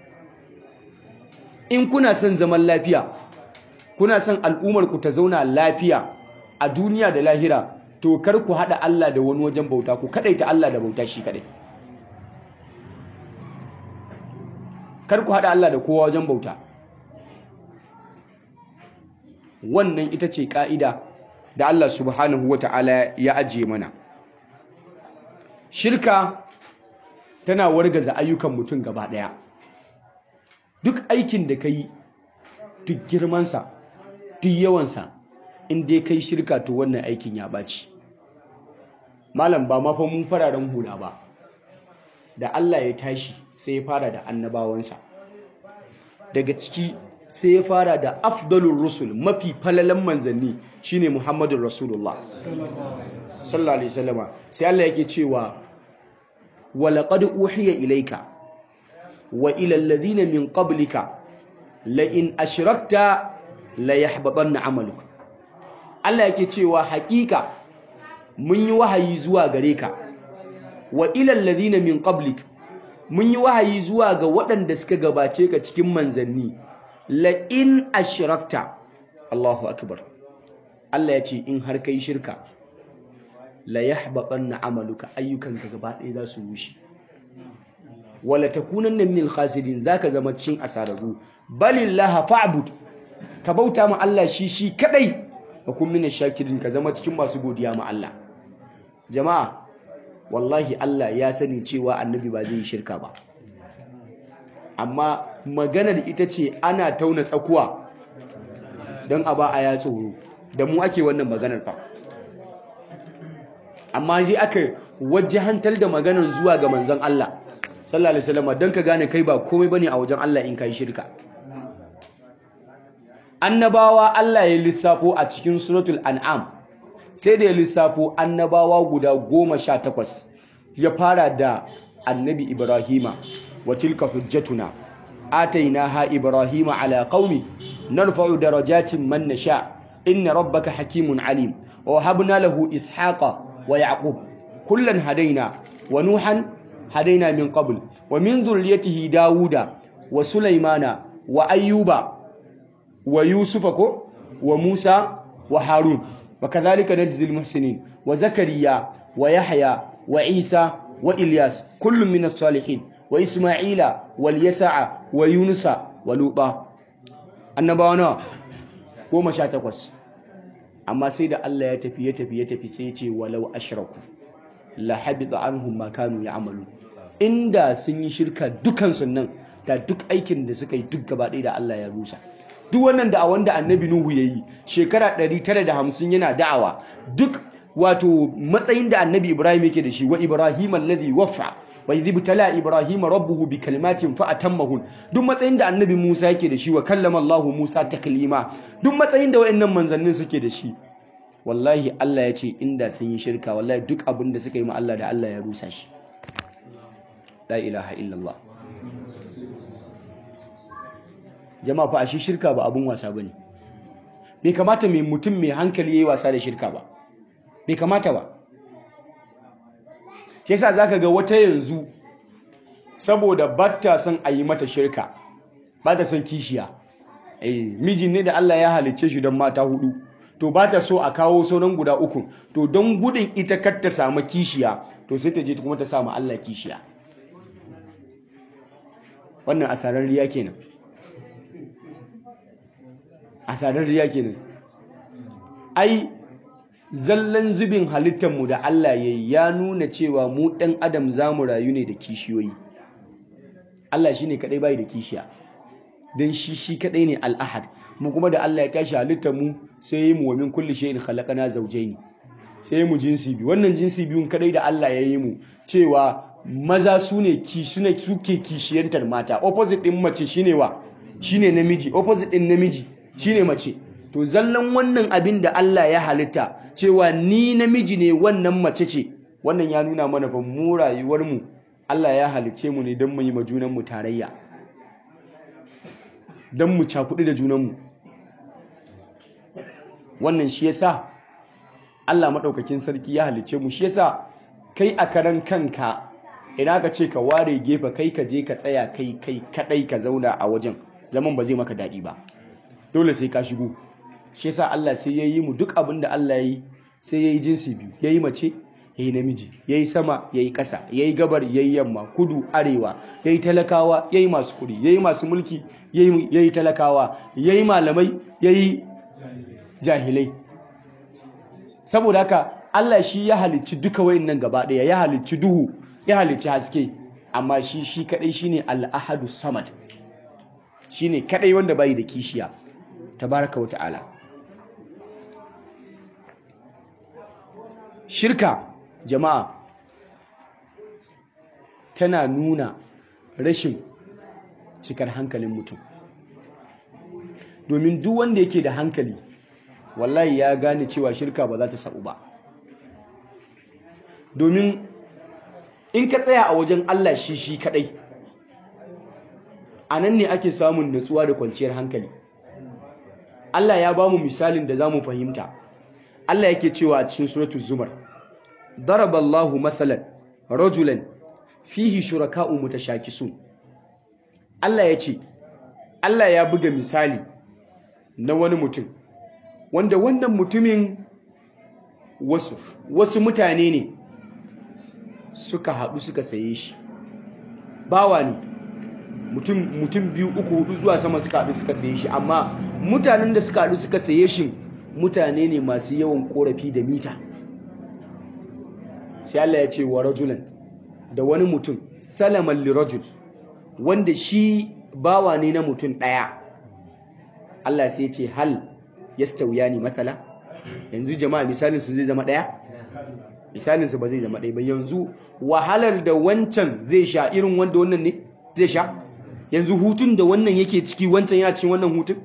in kuna son zaman lafiya kuna son al'ummar ku ta zauna lafiya a duniya da lahira to kar ku hada Allah da wani wajen bauta ku kadaita Allah da bauta shi kadai kar ku hada Allah da kowa wajen bauta wannan ita ce ka'ida da Allah subhanahu wata'ala ya ajiye mana shirka tana wargaza ayyukan mutum gaba daya duk aikin da ka yi duk girmansa duk yawansa in dai kai shirka to wannan aikin ya ɓaci malam ba mafa mun fararen hula ba da Allah ya tashi sai ya fara da annabawansa daga ciki sai ya fara da afdalur rusul mafi falalan manzanni shine muhammadun rasulullah sallallahu alaihi wasallama sai Allah yake cewa walaqad uhiya ilaika wa ila alladhina min qablika la in ashrakta la yahbatanna amaluka Allah yake cewa hakika mun yi wahayi zuwa gare ka wa ila alladhina min qablik mun yi wahayi zuwa ga waɗanda suka gabace ka cikin manzanni la in ashrakta Allahu akbar Allah ya ce in har kai shirka la yahbatanna amaluka ayyukanka gaba ɗaya za su rushe wala takunanna minal khasirin zaka zama cikin asararu balillaha fa'bud ka bauta ma Allah shi shi kadai wa kun minash shakirin ka zama cikin masu godiya ma Allah jama'a wallahi Allah ya sani cewa annabi ba zai yi shirka ba amma maganar ita ce ana tauna tsakuwa don a ba a ya tsoro da mu ake wannan maganar fa amma sai aka wajahantar da maganar zuwa ga manzon Allah sallallahu alaihi wasallam don ka gane kai ba komai bane a wajen Allah in kai shirka annabawa Allah ya lissafo a cikin suratul an'am sai da ya lissafo annabawa guda goma sha takwas ya fara da annabi ibrahima wa tilka hujjatuna atainaha ibrahima ala qaumi narfa'u darajatin man nasha inna rabbaka hakimun alim wa habna lahu ishaqa wa yaqub kullan hadaina wa nuhan hadaina min qabl wa min dhurriyyatihi dauda wa sulaymana wa ayyuba wa yusufa ko wa musa wa harun وكذلك نجزي المحسنين وزكريا ويحيى وعيسى وإلياس كل من الصالحين وإسماعيل واليسع ويونس ولوطا annabawana goma sha takwas amma sai da Allah ya tafi ya tafi ya tafi sai ce walau ashraku la habita anhum ma kanu ya'malu inda sun yi shirka dukan nan da duk aikin da suka yi duk gaba ɗaya da Allah ya rusa duk wannan da wanda annabi Nuhu ya yi shekara 950 yana da'awa duk wato matsayin da annabi Ibrahim yake da shi wa Ibrahim alladhi waffa wa idh ibtala Ibrahim rabbuhu bi kalimatin fa atammahun duk matsayin da annabi Musa yake da shi wa kallama Allah Musa taklima duk matsayin da wayannan manzannin suke da shi wallahi Allah ya ce inda sun yi shirka wallahi duk abin da suka yi ma Allah da Allah ya rusa shi la ilaha illallah jama'a fa shi shirka ba abun wasa bane bai kamata mai mutum mai hankali yayi wasa da shirka ba bai kamata ba shi yasa zaka ga wata yanzu saboda batta son a yi mata shirka ba ta son kishiya eh mijin ne da Allah ya halicce shi don mata hudu to ba ta so a kawo sauran guda uku to don gudun ita kar ta samu kishiya to sai ta je kuma ta samu Allah kishiya wannan asarar riya kenan asarar riya kenan ai zallan zubin halittarmu da Allah ya yi ya nuna cewa mu ɗan adam za mu rayu ne da kishiyoyi Allah shi ne kaɗai bai da kishiya don shi shi kaɗai ne al'ahad mu kuma da Allah ya tashi halittarmu sai yi mu wa min kulli shay'in khalaqana zawjayn sai mu jinsi biyu wannan jinsi biyun kaɗai da Allah ya yi mu cewa maza su ne ki sune suke kishiyantar mata opposite din mace shine wa shine namiji opposite din namiji shine mace to zallan wannan abin da Allah ya halitta cewa ni namiji ne wannan mace ce wannan ya nuna mana fa mu rayuwar mu Allah ya halice mu ne don mu yi ma junan mu tarayya don mu cakuɗi da junan mu wannan shi yasa Allah maɗaukakin sarki ya halicce mu shi yasa kai a karan kanka ina ka ce ka ware gefe kai ka je ka tsaya kai kai kadai ka zauna a wajen zaman ba zai maka daɗi ba dole sai ka shigo shi yasa Allah sai ya yi mu duk abin da Allah ya yi sai ya yi jinsi biyu ya yi mace ya yi namiji ya yi sama ya yi ƙasa ya yi gabar ya yi yamma kudu arewa ya yi talakawa ya yi masu kuɗi ya yi masu mulki ya yi talakawa ya yi malamai ya yi jahilai saboda haka Allah shi ya halicci duka wayannan gaba ɗaya ya halicci duhu ya halicci haske amma shi shi kadai shine al-ahadu samad shine kadai wanda bai da kishiya tabaraka wata'ala shirka jama'a tana nuna rashin cikar hankalin mutum domin duk wanda yake da hankali wallahi ya gane cewa shirka ba za ta sa'u ba domin in ka tsaya a wajen Allah shi shi kadai a nan ne ake samun natsuwa da kwanciyar hankali Allah ya ba mu misalin da za mu fahimta Allah yake cewa a cikin suratul zumar daraballahu mathalan rajulan fihi shuraka'u mutashakisun Allah ya ce Allah ya buga misali na wani mutum wanda wannan mutumin wasu wasu mutane ne suka haɗu suka saye shi bawa ne mutum mutum biyu uku hudu zuwa sama suka haɗu suka saye shi amma mutanen da suka haɗu suka saye shi mutane ne masu yawan korafi da mita sai Allah ya ce wa rajulan da wani mutum salaman li rajul wanda shi bawa ne na mutum ɗaya Allah sai ya ce hal yastawiyani matsala yanzu jama'a misalin su zai zama ɗaya misalin su ba zai zama ɗaya ba yanzu wahalar da wancan zai sha irin wanda wannan ne zai sha yanzu hutun da wannan yake ciki wancan yana cikin wannan hutun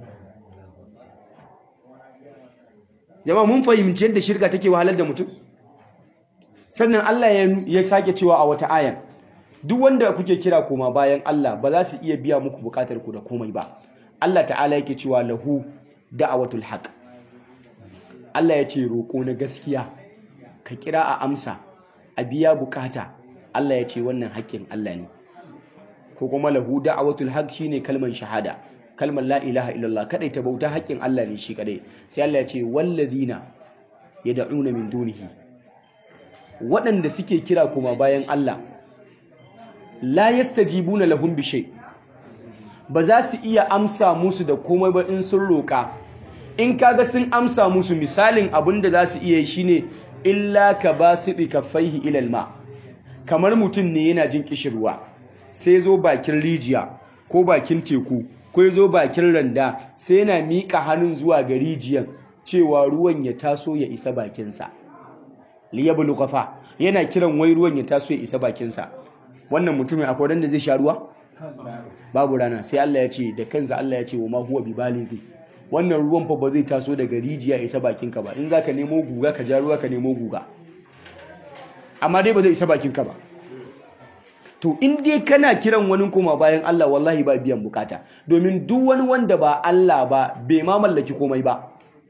jama'a mun fahimci yadda shirka take wahalar da mutum sannan Allah ya sake cewa a wata ayan duk wanda kuke kira koma bayan Allah ba za su iya biya muku bukatar ku da komai ba Allah ta'ala yake cewa lahu da'awatul haq Allah ya ce roƙo na gaskiya ka kira a amsa a biya bukata Allah ya ce wannan haƙƙin Allah ne ko kuma lahu da'awatul haq shine kalman shahada kalmar la ilaha illallah kadai ta bauta haƙƙin Allah ne shi kadai sai Allah ya ce wallazina yad'una min dunihi waɗanda suke kira kuma bayan Allah la yastajibuna lahum bi shay ba za su iya amsa musu da komai ba in sun roƙa in kaga sun amsa musu misalin abin da za su iya yi shine illa ka basiti kaffaihi ilal ma kamar mutum ne yana jin kishirwa sai zo bakin rijiya ko bakin teku ko zo bakin randa sai yana miƙa hannun zuwa ga rijiyan cewa ruwan ya taso ya isa bakinsa liyablu qafa yana kiran wai ruwan ya taso ya isa bakinsa wannan mutumin akwai wanda zai sha ruwa babu rana sai Allah ya ce da kansa Allah ya ce wa ma huwa bi balighi wannan ruwan fa ba zai taso daga rijiya isa bakinka ba in zaka nemo guga ka ja ruwa ka nemo guga amma dai ba zai isa bakinka ba to in dai kana kiran wani koma bayan Allah wallahi ba biyan bukata domin duk wani wanda ba Allah ba bai ma mallaki komai ba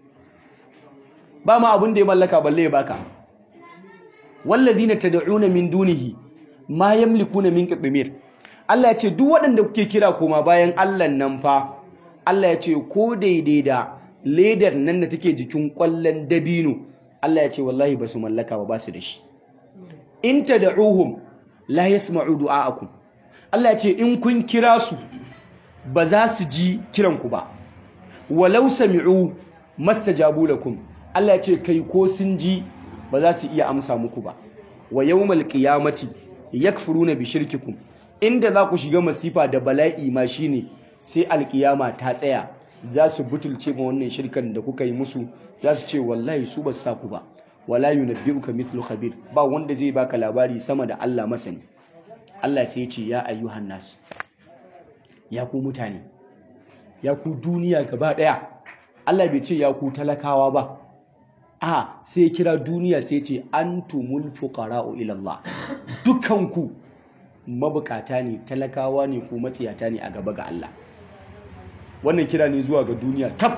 ba ma abin da ya mallaka balle ya baka wallazina tad'una min dunihi ma yamlikuna min qitmir Allah ya ce duk waɗanda kuke kira koma bayan Allah nan fa Allah ya ce ko daidai da ledar nan da take jikin kwallon dabino Allah ya ce wallahi ba su mallaka ba ba su da shi in tad'uhum la yasma'u du'a'akum Allah ya ce in kun kira su ba za su ji kiranku ba walau sami'u mastajabu lakum Allah ya ce kai ko sun ji ba za su iya amsa muku ba wa yawmal qiyamati yakfuruna bi shirkikum inda za ku shiga masifa da bala'i ma shine sai alkiyama ta tsaya za su butulce ma wannan shirkan da kuka yi musu za su ce wallahi su ba sa ku ba wala yunabbi'uka mithlu khabir ba wanda zai baka labari sama da Allah masani Allah sai ya ce ya ayyuhan nas ya ku mutane ya ku duniya gaba daya Allah bai ce ya ku talakawa ba a sai kira duniya sai ce antumul fuqara'u ila Allah dukanku mabukata ne talakawa ne ko matsiyata ne a gaba ga Allah wannan kira ne zuwa ga duniya kaf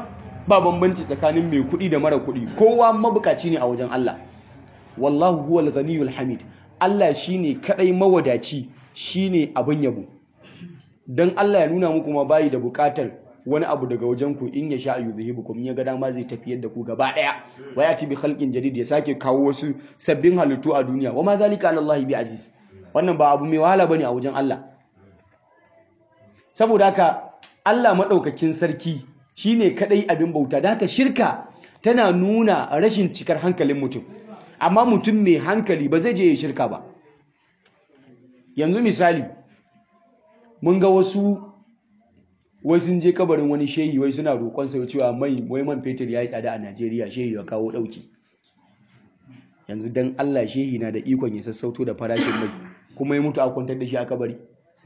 ba bambanci tsakanin mai kuɗi da mara kuɗi kowa mabukaci ne a wajen Allah wallahu huwal ghaniyul hamid Allah shine kadai mawadaci shine abin yabo dan Allah ya nuna muku ma bayi da bukatar wani abu daga wajen ku in ya sha yuzhibukum ya ga dama zai tafiyar da ku gaba daya wa yati bi khalqin jadid ya sake kawo wasu sabbin halittu a duniya wa ma zalika ala Allah bi aziz wannan ba abu mai wahala bane a wajen Allah saboda haka Allah madaukakin sarki shine kadai abin bauta da haka shirka tana nuna rashin cikar hankalin mutum amma mutum mai hankali ba zai je ya shirka ba yanzu misali mun ga wasu wai sun je kabarin wani shehi wai suna roƙon sa cewa mai wai man fetur ya yi tsada a Najeriya shehi ya kawo ɗauki yanzu dan Allah shehi na da ikon ya sassauto da farashin mai kuma ya mutu a kwantar da shi a kabari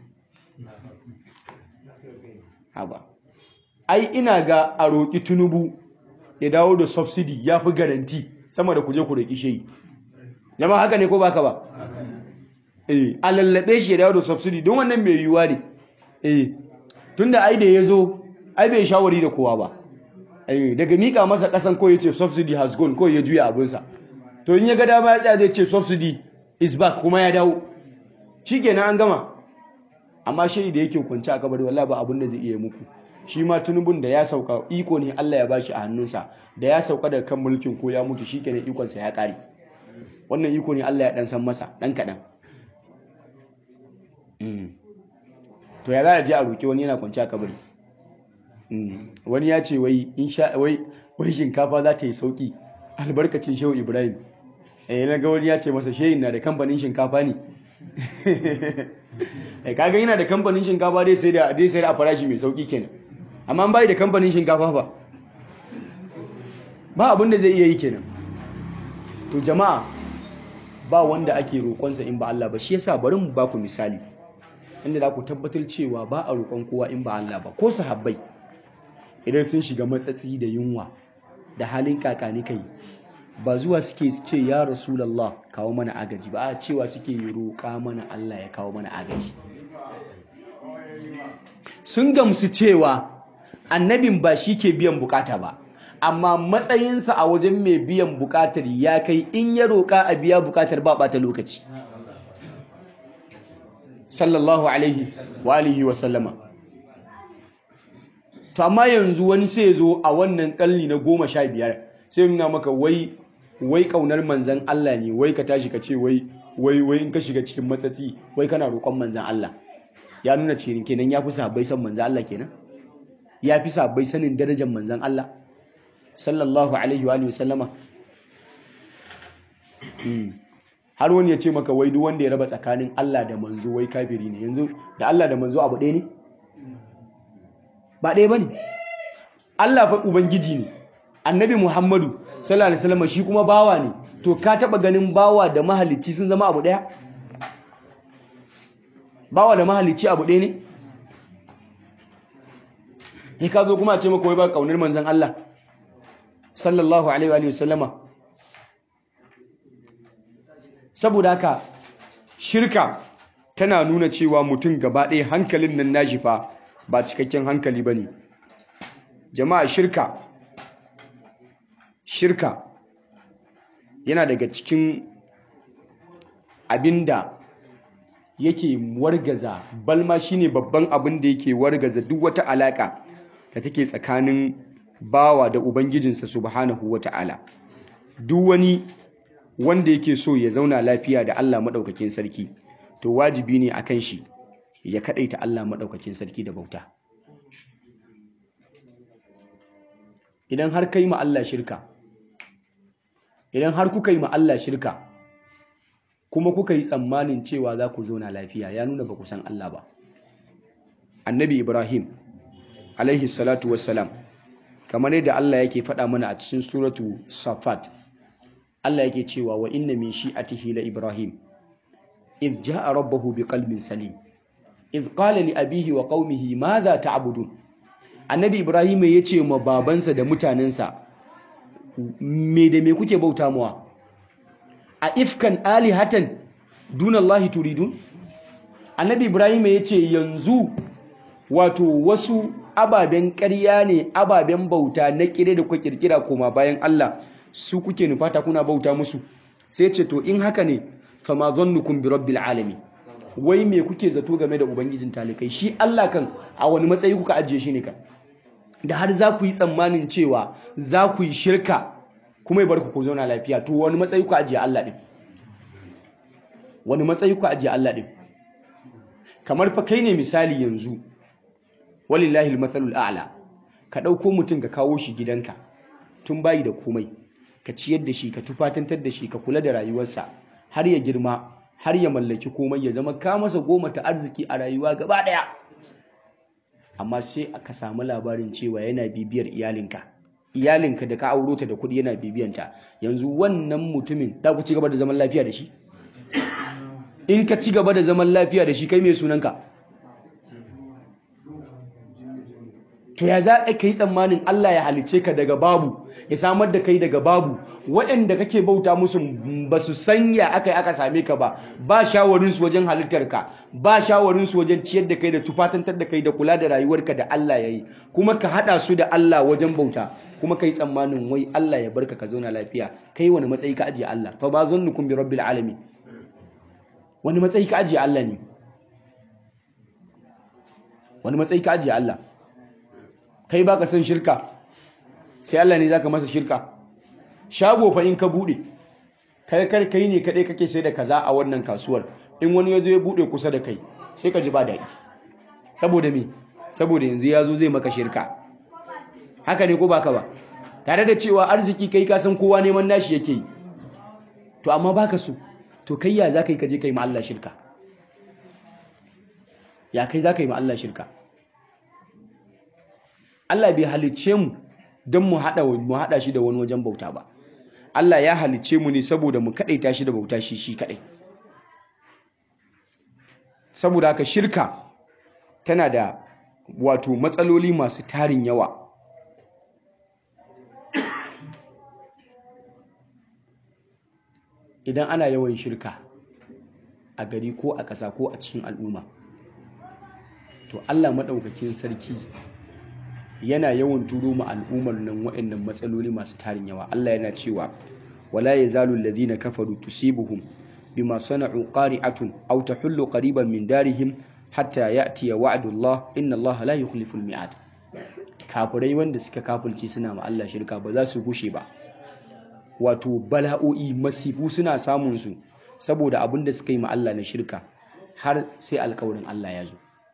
haba ai ina ga a roƙi tunubu ya dawo da subsidy ya fi garanti sama da kuje ku roƙi shehi jama'a haka ne ko baka ba eh a lallabe shi ya dawo da subsidy don wannan mai yiwuwa ne eh tunda ai da ya zo ai bai shawari da kowa ba eh daga mika masa kasan ko ya ce subsidy has gone ko ya juya abinsa to in ya ga dama ya tsaya zai ce subsidy is back kuma ya dawo shikenan an gama amma shehi da yake kwance a kabari wallahi ba abin da zai iya muku shi ma tunubun da ya sauka iko ne Allah ya bashi a hannunsa da ya sauka daga kan mulkin ko ya mutu shikenan ikon sa ya kare wannan iko ne Allah ya dan san masa dan kadan to ya za a je a roki wani yana kwance a kabari wani ya ce wai insha wai wai shinkafa za ta yi sauki albarkacin shehu Ibrahim eh na ga wani ya ce masa shehin na da kamfanin shinkafa ne eh kaga yana da kamfanin shinkafa dai sai da dai sai a farashi mai sauki kenan amma an bai da kamfanin shinkafa ba ba abin da zai iya yi kenan to jama'a ba wanda ake roƙonsa in ba Allah ba shi yasa bari mu ba ku misali inda za ku tabbatar cewa ba a roƙon kowa in ba Allah ba ko sahabbai idan sun shiga matsatsi da yunwa da halin kakani kai ba zuwa suke ce ya rasulallah kawo mana agaji ba a cewa suke roƙa mana Allah ya kawo mana agaji sun gamsu cewa annabin ba shi ke biyan bukata ba amma matsayinsa a wajen mai biyan bukatar ya kai in ya roƙa a biya bukatar ba ɓata lokaci sallallahu alaihi wa alihi wa sallama to amma yanzu wani sai zo a wannan kalli na goma sha biyar sai nuna maka wai wai kaunar manzan Allah ne wai ka tashi ka ce wai wai wai in ka shiga cikin matsatsi wai kana roƙon manzan Allah ya nuna cikin kenan ya fi sahabbai son manzan Allah kenan ya fi sahabbai sanin darajar manzan Allah sallallahu alaihi wa alihi sallama har wani ya ce maka wai duk wanda ya raba tsakanin Allah da manzo wai kafiri ne yanzu da Allah da manzo abu ɗaya ne ba ɗaya bane Allah fa ubangiji ne annabi Muhammadu sallallahu alaihi wasallam shi kuma bawa ne to ka taba ganin bawa da mahalicci sun zama abu daya bawa da mahalicci abu daya ne ne ka zo kuma a ce maka wai ba kaunar manzon Allah sallallahu alaihi wa sallama saboda haka shirka tana nuna cewa mutum gaba ɗaya hankalin nan nashi fa ba cikakken hankali bane jama'a shirka shirka yana daga cikin abinda yake wargaza balma shine babban abin da yake wargaza duk wata alaka da take tsakanin bawa da ubangijinsa subhanahu wata'ala duk wani wanda yake so ya zauna lafiya da Allah madaukakin sarki to wajibi ne akan shi ya kadaita Allah madaukakin sarki da bauta idan har kai ma Allah shirka idan har kuka yi ma Allah shirka kuma kuka yi tsammanin cewa za ku zauna lafiya ya nuna ba ku san Allah ba annabi ibrahim alaihi salatu wassalam kamar yadda Allah yake faɗa mana a cikin suratu safat Allah yake cewa wa inna min shi'atihi la ibrahim idh ja'a rabbahu biqalbin salim idh qala li abihi wa qaumihi madha ta'budun annabi ibrahim ya ce ma babansa da mutanensa me da me kuke bauta mawa a ifkan alihatan dunallahi turidun annabi ibrahim ya ce yanzu wato wasu ababen ƙarya ne ababen bauta na kire da kuka kirkira koma bayan Allah su kuke nufata kuna bauta musu sai ce to in haka ne fa ma zannukum bi rabbil alamin wai me kuke zato game da ubangijin talikai shi Allah kan a wani matsayi kuka ajiye shi ne kan da har za ku yi tsammanin cewa za ku yi shirka kuma ya bar ku zauna lafiya to wani matsayi kuka ajiye Allah din wani matsayi kuka ajiye Allah din kamar fa kai ne misali yanzu walillahi almathalul a'la ka dauko mutum ka kawo shi gidanka tun bayi da komai ka ciyar da shi ka tufatantar da shi ka kula da rayuwarsa har ya girma har ya mallaki komai ya zama ka masa goma ta arziki a rayuwa gaba daya amma sai aka samu labarin cewa yana bibiyar iyalinka iyalinka da ka auro ta da kuɗi yana bibiyanta yanzu wannan mutumin da ku ci gaba da zaman lafiya da shi in ka ci gaba da zaman lafiya da shi kai mai sunanka to ya za ka yi tsammanin Allah ya halice ka daga babu ya samar da kai daga babu waɗanda kake bauta musu ba su sanya aka yi aka same ka ba ba shawarinsu wajen halittarka ba shawarinsu wajen ciyar da kai da tufatantar da kai da kula da rayuwarka da Allah ya yi kuma ka haɗa su da Allah wajen bauta kuma ka yi tsammanin wai Allah ya barka ka zauna lafiya kai wani matsayi ka ajiye Allah fa ba zannukum bi rabbil alamin wani matsayi ka ajiye Allah ne wani matsayi ka ajiye Allah kai baka san shirka sai Allah ne zaka masa shirka shago fa in ka bude kai kar kai ne kadai kake sai da kaza a wannan kasuwar in wani yazo ya bude kusa da kai sai ka ji ba dadi saboda me saboda yanzu yazo zai maka shirka haka ne ko baka ba tare da cewa arziki kai ka san kowa neman nashi yake yi to amma baka so to kai ya zaka yi kaje kai ma Allah shirka ya kai zaka yi ma Allah shirka Allah bai halicce mu don mu haɗa mu haɗa shi da wani wajen bauta ba Allah ya halicce mu ne saboda mu kaɗaita shi da bauta shi shi kaɗai saboda haka shirka tana da wato matsaloli masu tarin yawa idan ana yawan shirka a gari ko a ƙasa ko a cikin al'umma to Allah maɗaukakin sarki yana yawan turo mu al'ummar nan waɗannan matsaloli masu tarin yawa Allah yana cewa wala yazalu alladhina kafaru tusibuhum bima sana'u qari'atun aw tahullu qariban min darihim hatta ya'tiya wa'dullah inna Allah la yukhlifu al-mi'ad kafirai wanda suka kafulci suna ma Allah shirka ba za su gushe ba wato bala'o'i masifu suna samun su saboda abin da suka yi ma Allah na shirka har sai alkawarin Allah ya zo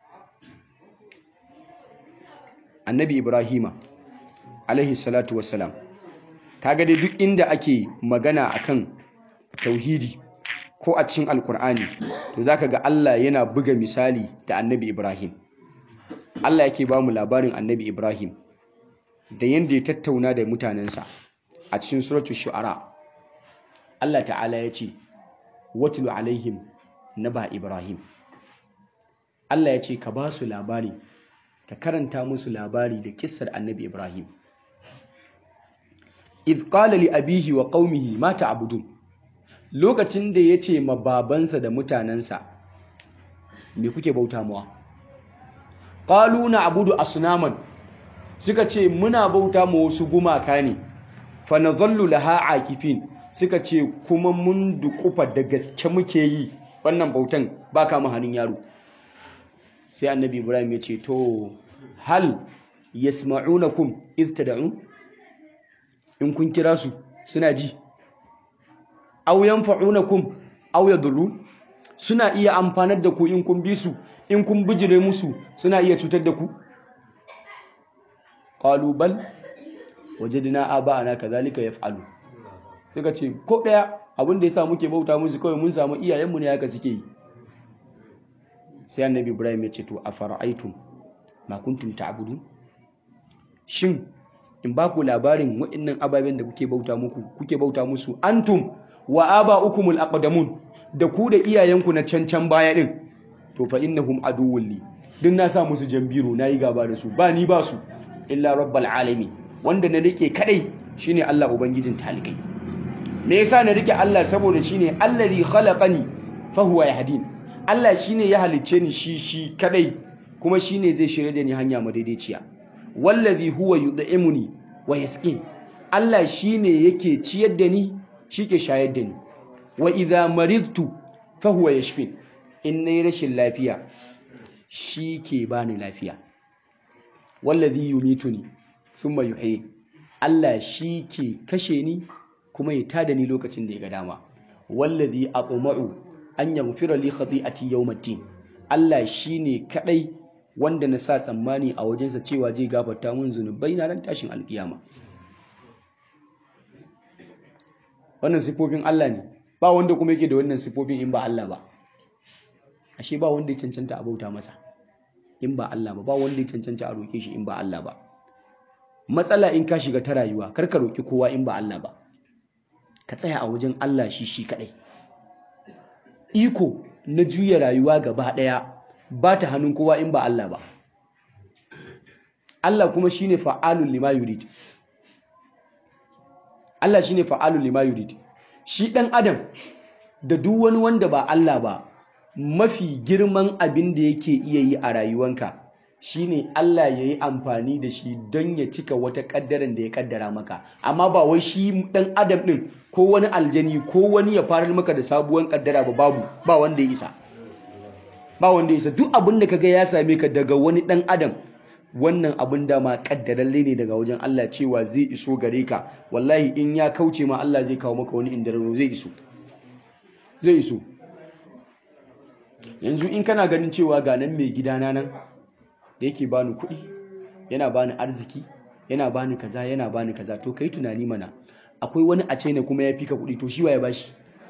annabi ibrahima alaihi salatu wassalam kaga dai duk inda ake magana akan tauhidi ko a cikin alkur'ani to zaka ga Allah yana buga misali da annabi ibrahim Allah yake ba mu labarin annabi ibrahim da yanda ya tattauna da mutanensa a cikin suratul shu'ara Allah ta'ala ya ce watlu alaihim naba ibrahim Allah ya ce ka ba su labari ka karanta musu labari da kissar annabi Ibrahim. Idh qala li abihi wa qaumihi ma ta'budun lokacin da yace ma babansa da mutanansa me kuke bauta mawa qalu na'budu asnaman suka ce muna bauta ma wasu gumaka ne fa nazallu laha akifin suka ce kuma mun dukufa da gaske muke yi wannan bautan ba kama hannun yaro sai annabi ibrahim ya ce to hal yasma'unakum idh tad'un in kun kira su suna ji aw yanfa'unakum aw yadurrun suna iya amfanar da ku in kun bi su in kun bijire musu suna iya cutar da ku qalu bal wajadna aba'ana kadhalika yaf'alu suka ce ko daya abin da yasa muke bauta musu kawai mun samu iyayenmu ne haka suke yi sai annabi ibrahim ya ce to a fara'aitum ma kuntum ta'budun shin in ba ku labarin waɗannan ababen da kuke bauta muku kuke bauta musu antum wa aba'ukumul aqdamun da ku da iyayenku na cancan baya din to fa innahum aduwwun li din na sa musu jambiro nayi gaba da su ba ni ba su illa rabbal alamin wanda na rike kadai shine Allah ubangijin talikai me yasa na rike Allah saboda shine allazi khalaqani fa huwa yahdin Allah shine ya halicce ni shi shi kadai kuma shine zai shirye da ni hanya madaidaiciya wallazi huwa yud'imuni wa yasqin Allah shine yake ciyar da ni shike shayar da ni wa idza maridtu fa huwa yashfin in nayi rashin lafiya shi ke bani lafiya wallazi yumituni thumma yuhyin Allah shi ke kashe ni kuma ya tada ni lokacin da ya ga dama wallazi atma'u an yaghfira li khati'ati yawmiddin Allah shine kadai wanda na sa tsammani a wajensa cewa zai gafarta mun zunubai na ran tashin alkiyama wannan sifofin Allah ne ba wanda kuma yake da wannan sifofin in ba Allah ba ashe ba wanda ya cancanta a bauta masa in ba Allah ba ba wanda ya cancanta a roke shi in ba Allah ba matsala in ka shiga ta rayuwa kar ka roki kowa in ba Allah ba ka tsaya a wajen Allah shi shi kadai iko na juya rayuwa gaba daya ba ta hannun kowa in ba Allah ba Allah kuma shine fa'alul lima yurid Allah shine fa'alul lima yurid shi dan adam da duk wani wanda ba Allah ba mafi girman abin da yake iya yi a rayuwanka shine Allah ya yi amfani da shi don ya cika wata kaddaran da ya kaddara maka amma ba wai shi dan adam din ko wani aljani ko wani ya farar maka da sabuwar kaddara ba babu ba wanda ya isa ba wanda ya isa duk abin da kaga ya same ka daga wani dan adam wannan abin da ma kaddaralle ne daga wajen Allah cewa zai iso gare ka wallahi in ya kauce ma Allah zai kawo maka wani indararo zai iso zai iso yanzu in kana ganin cewa ga nan mai gidana nan da yake bani kuɗi yana bani arziki yana bani kaza yana bani kaza to kai tunani mana akwai wani a ne kuma ya fi ka kuɗi to shi waye bashi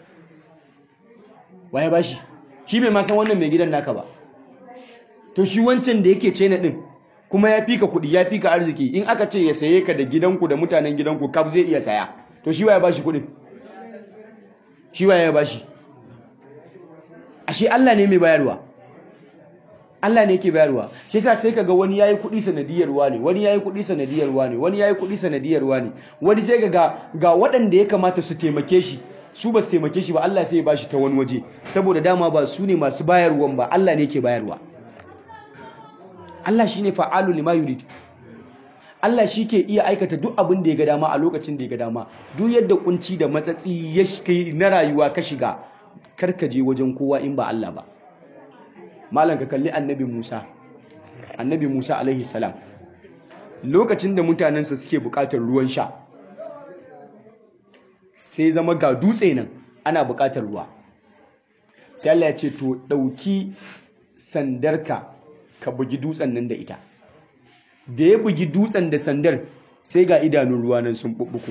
waye bashi shi bai ma san wannan mai gidan naka ba to shi wancan da yake cena din kuma ya fi ka kuɗi ya fi ka arziki in aka ce ya saye ka da gidanku da mutanen gidanku kaf zai iya saya to shi waye bashi kuɗin shi waye bashi ashe Allah ne mai bayarwa Allah ne yake bayarwa shi yasa sai kaga wani yayi kuɗi sanadiyar ne wani yayi kuɗi sanadiyar ne wani yayi kuɗi sanadiyar ne wani sai kaga ga waɗanda ya kamata su taimake shi su ba su taimake shi ba Allah sai ya bashi ta wani waje saboda dama ba su ne masu bayarwan ba Allah ne yake bayarwa Allah shine fa'alu lima yurid Allah shi ke iya aikata duk abin da ya ga dama a lokacin da ya ga dama duk yadda kunci da matsatsi ya kai na rayuwa ka shiga karka je wajen kowa in ba Allah ba malam ka kalli annabi Musa annabi Musa alaihi salam lokacin da mutanensa suke bukatar ruwan sha sai zama ga dutse nan ana bukatar ruwa sai Allah ya ce to dauki sandarka ka bugi dutsen nan da ita da ya bugi dutsen da sandar sai ga idanun ruwa nan sun bubbuku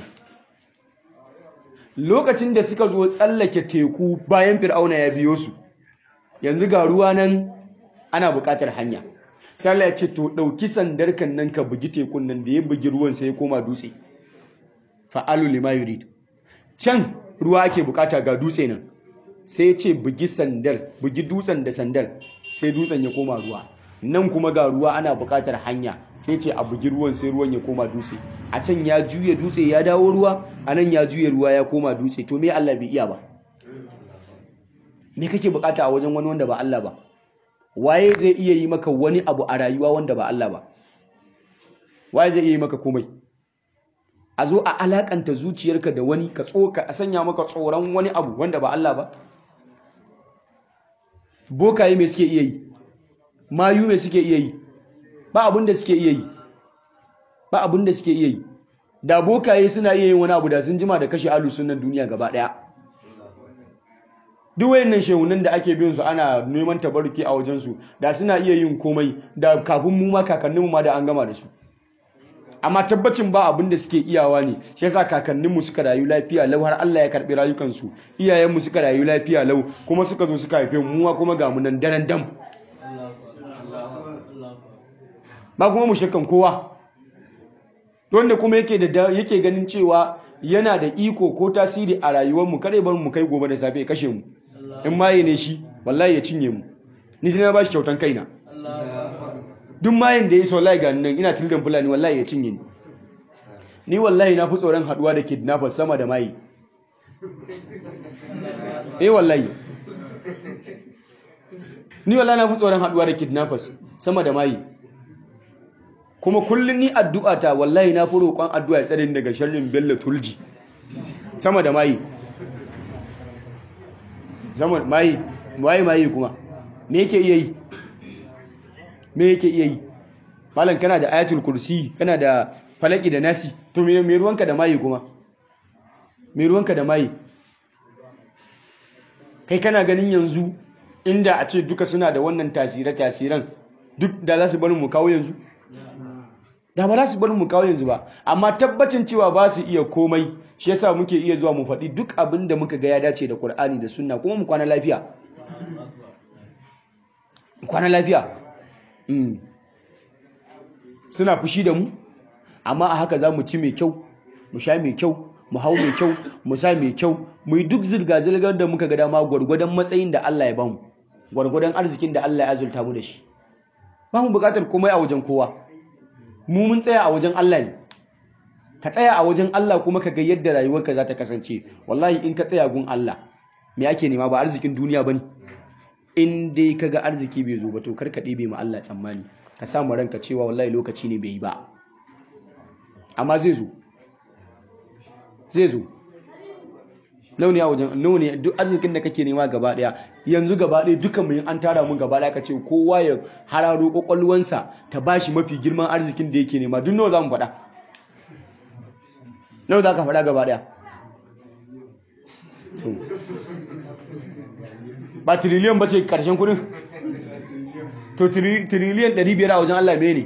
lokacin da suka zo tsallake teku bayan fir'auna ya biyo su yanzu ga ruwa nan ana buƙatar hanya sai Allah ya ce to ɗauki sandar kan nan ka bugi tekun nan da ya bugi ruwan sai ya koma dutse fa'alu lima yurid can ruwa ake buƙata ga dutse nan sai ya ce bugi sandar bugi dutsen da sandar sai dutsen ya koma ruwa nan kuma ga ruwa ana buƙatar hanya sai ce a bugi ruwan sai ruwan ya koma dutse a can ya juya dutse ya dawo ruwa a nan ya juya ruwa ya koma dutse to me Allah bai iya ba me kake bukata a wajen wani wanda ba Allah ba waye zai iya yi maka wani abu a rayuwa wanda ba Allah ba waye zai iya yi maka komai a zo a alakanta zuciyarka da wani ka tsoka a sanya maka tsoron wani abu wanda ba Allah ba bokaye me suke iya yi mayu me suke iya yi ba abin da suke iya yi ba abin da suke iya yi da bokaye suna iya yin wani abu da sun jima da kashe alu sunan duniya gaba daya duk wayannan shehunan da ake bin su ana neman tabarruki a wajen su da suna iya yin komai da kafin mu ma kakanninmu ma da an gama da su amma tabbacin ba abin da suke iyawa ne shi yasa kakanninmu suka rayu lafiya lau har Allah ya karbi rayukansu iyayenmu suka rayu lafiya lau kuma suka zo suka haife mu kuma ga mu nan daren dam ba kuma mu shakkan kowa wanda kuma yake da yake ganin cewa yana da iko ko tasiri a rayuwarmu kare bar mu kai gobe da safe ya kashe mu in maye ne shi wallahi ya cinye mu ni dai na ba shi kyautan kaina duk mayin da ya so wallahi ga nan ina tildan fulani wallahi ya cinye ni ni wallahi na fi tsoron haduwa da kidnappers sama da mayi eh wallahi ni wallahi na fi tsoron haduwa da kidnappers sama da mayi kuma kullum ni addu'a ta wallahi na fi roƙon addu'a ya tsare daga sharrin bello turji sama da mayi sama mayi mayi mayi kuma me yake iya yi me yake iya yi malam kana da ayatul kursi kana da falaki da nasi to me me ruwanka da mayi kuma me ruwanka da mayi kai kana ganin yanzu inda a ce duka suna da wannan tasire-tasiren duk da za su bari mu kawo yanzu da ba za su bari mu kawo yanzu ba amma tabbacin cewa ba su iya komai shi yasa muke iya zuwa mu faɗi duk abin da muka ga ya dace da Qur'ani da Sunna kuma mu kwana lafiya kwana lafiya suna fushi da mu amma a haka za mu ci mai kyau mu sha mai kyau mu hau mai kyau mu sa mai kyau mu yi duk zirga-zirgar da muka ga dama gwargwadon matsayin da Allah ya bamu gwargwadon arzikin da Allah ya azulta mu da shi ba mu bukatar komai a wajen kowa mu mun tsaya a wajen Allah ne ka tsaya a wajen Allah kuma ka ga yadda rayuwarka za ta kasance wallahi in ka tsaya gun Allah me ake nema ba arzikin duniya bane in dai ka ga arziki bai zo ba to kar ka ɗebe ma Allah tsammani ka sa mu ranka cewa wallahi lokaci ne bai yi ba amma zai zo zai zo launi a wajen launi duk arzikin da kake nema gaba daya yanzu gaba daya duka mu an tara mun gaba daya kace kowa ya hararo kokolwansa ta bashi mafi girman arzikin da yake nema duk nawa zamu faɗa nawa zaka faɗa gaba daya to ba trillion bace karshen kudin to trillion 500 a wajen Allah mene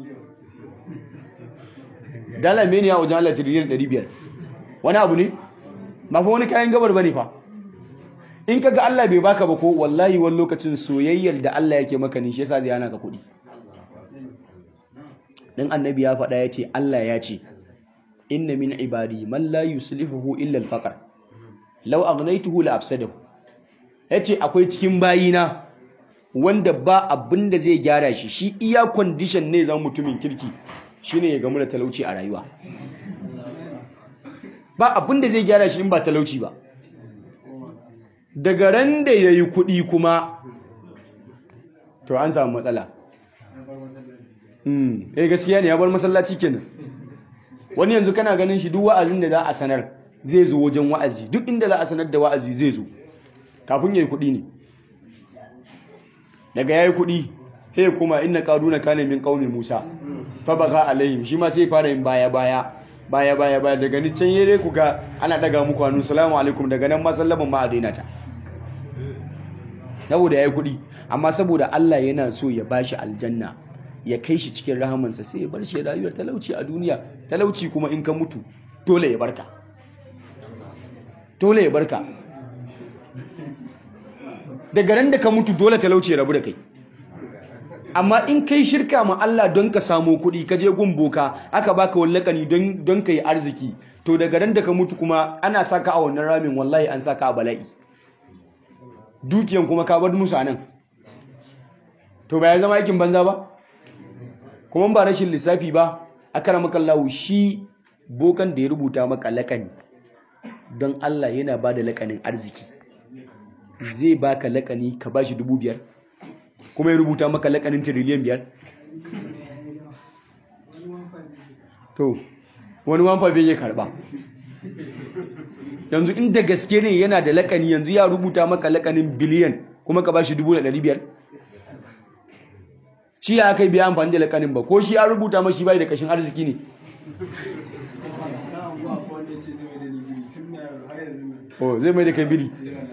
dala mene a wajen Allah trillion 500 wani abu ne ba fa wani kayan gabar bane fa in kaga Allah bai baka ba ko wallahi wani lokacin soyayyar da Allah yake maka ne shi yasa zai hana ka kuɗi dan annabi ya faɗa yace Allah ya ce inna min ibadi man la yuslihuhu illa al-faqr law aghnaytuhu la afsadahu yace akwai cikin bayina wanda ba abin da zai gyara shi shi iya condition ne zan mutumin kirki shine ya gamu da talauci a rayuwa ba abin da zai gyara shi in ba talauci ba daga ran da ya yi kuɗi kuma to an samu matsala eh gaskiya ne ya bar masallaci kenan wani yanzu kana ganin shi duk wa'azin da za a sanar zai zo wajen wa'azi duk inda za a sanar da wa'azi zai zo kafin ya yi kuɗi ne daga ya yi kuɗi he kuma inna ƙaruna kane min ƙaumi musa fa baga alaihim shi ma sai fara yin baya baya baya baya baya daga ni can yere ku ga ana daga muku hannu salamu alaikum daga nan ma sallaman ma a daina ta saboda yayi kuɗi amma saboda Allah yana so ya bashi aljanna ya kai shi cikin rahamansa sai ya bar shi rayuwar talauci a duniya talauci kuma in ka mutu dole ya barka dole ya barka daga ran da ka mutu dole talauci ya rabu da kai amma in kai shirka ma Allah don ka samu kuɗi ka je gun boka aka baka wallakani don don kai arziki to daga ran da ka mutu kuma ana saka a wannan ramin wallahi an saka a bala'i dukiyan kuma ka bar musu anan to ba ya zama aikin banza ba kuma ba rashin lissafi ba akramaka Allah shi bokan da ya rubuta maka lakani don Allah yana ba da lakanin arziki zai baka lakani ka bashi dubu biyar kuma ya rubuta maka lakanin tiriliyan biyar to wani wanfa bai ya karba yanzu inda gaske ne yana da lakani yanzu ya rubuta maka lakanin biliyan kuma ka bashi dubu da ɗari biyar shi ya kai biya amfani da lakanin ba ko shi ya rubuta mashi bai da kashin arziki ne oh zai mai da kai biri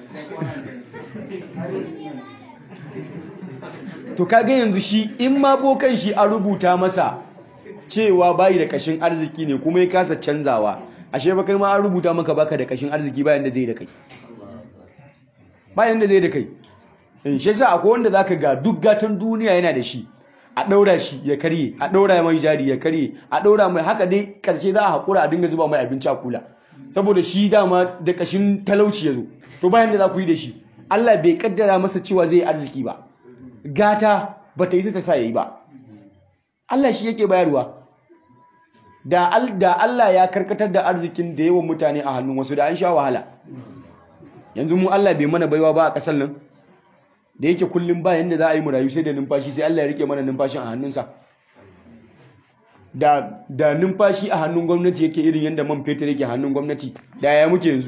to kaga yanzu shi in ma bokan shi an rubuta masa cewa bayi da kashin arziki ne kuma ya kasa canzawa ashe ba kai ma an rubuta maka baka da kashin arziki bayan da zai da kai bayan da zai da kai in shi yasa akwai wanda zaka ga duk gatan duniya yana da shi a daura shi ya karye a daura mai jari ya karye a daura mai haka dai karshe za a hakura a dinga zuba mai abinci a kula saboda shi dama da kashin talauci ya zo to bayan da za ku yi da shi Allah bai kaddara masa cewa zai yi arziki ba gata ba ta yi ta sa ya yi ba Allah shi yake bayarwa da Allah ya karkatar da arzikin da yawan mutane a hannun wasu da an sha wahala yanzu mu Allah bai mana baiwa ba a ƙasar nan da yake kullum ba yanda za a yi mu rayu sai da numfashi sai Allah ya rike mana numfashin a hannunsa da da numfashi a hannun gwamnati yake irin yadda man fetur yake hannun gwamnati da ya muke yanzu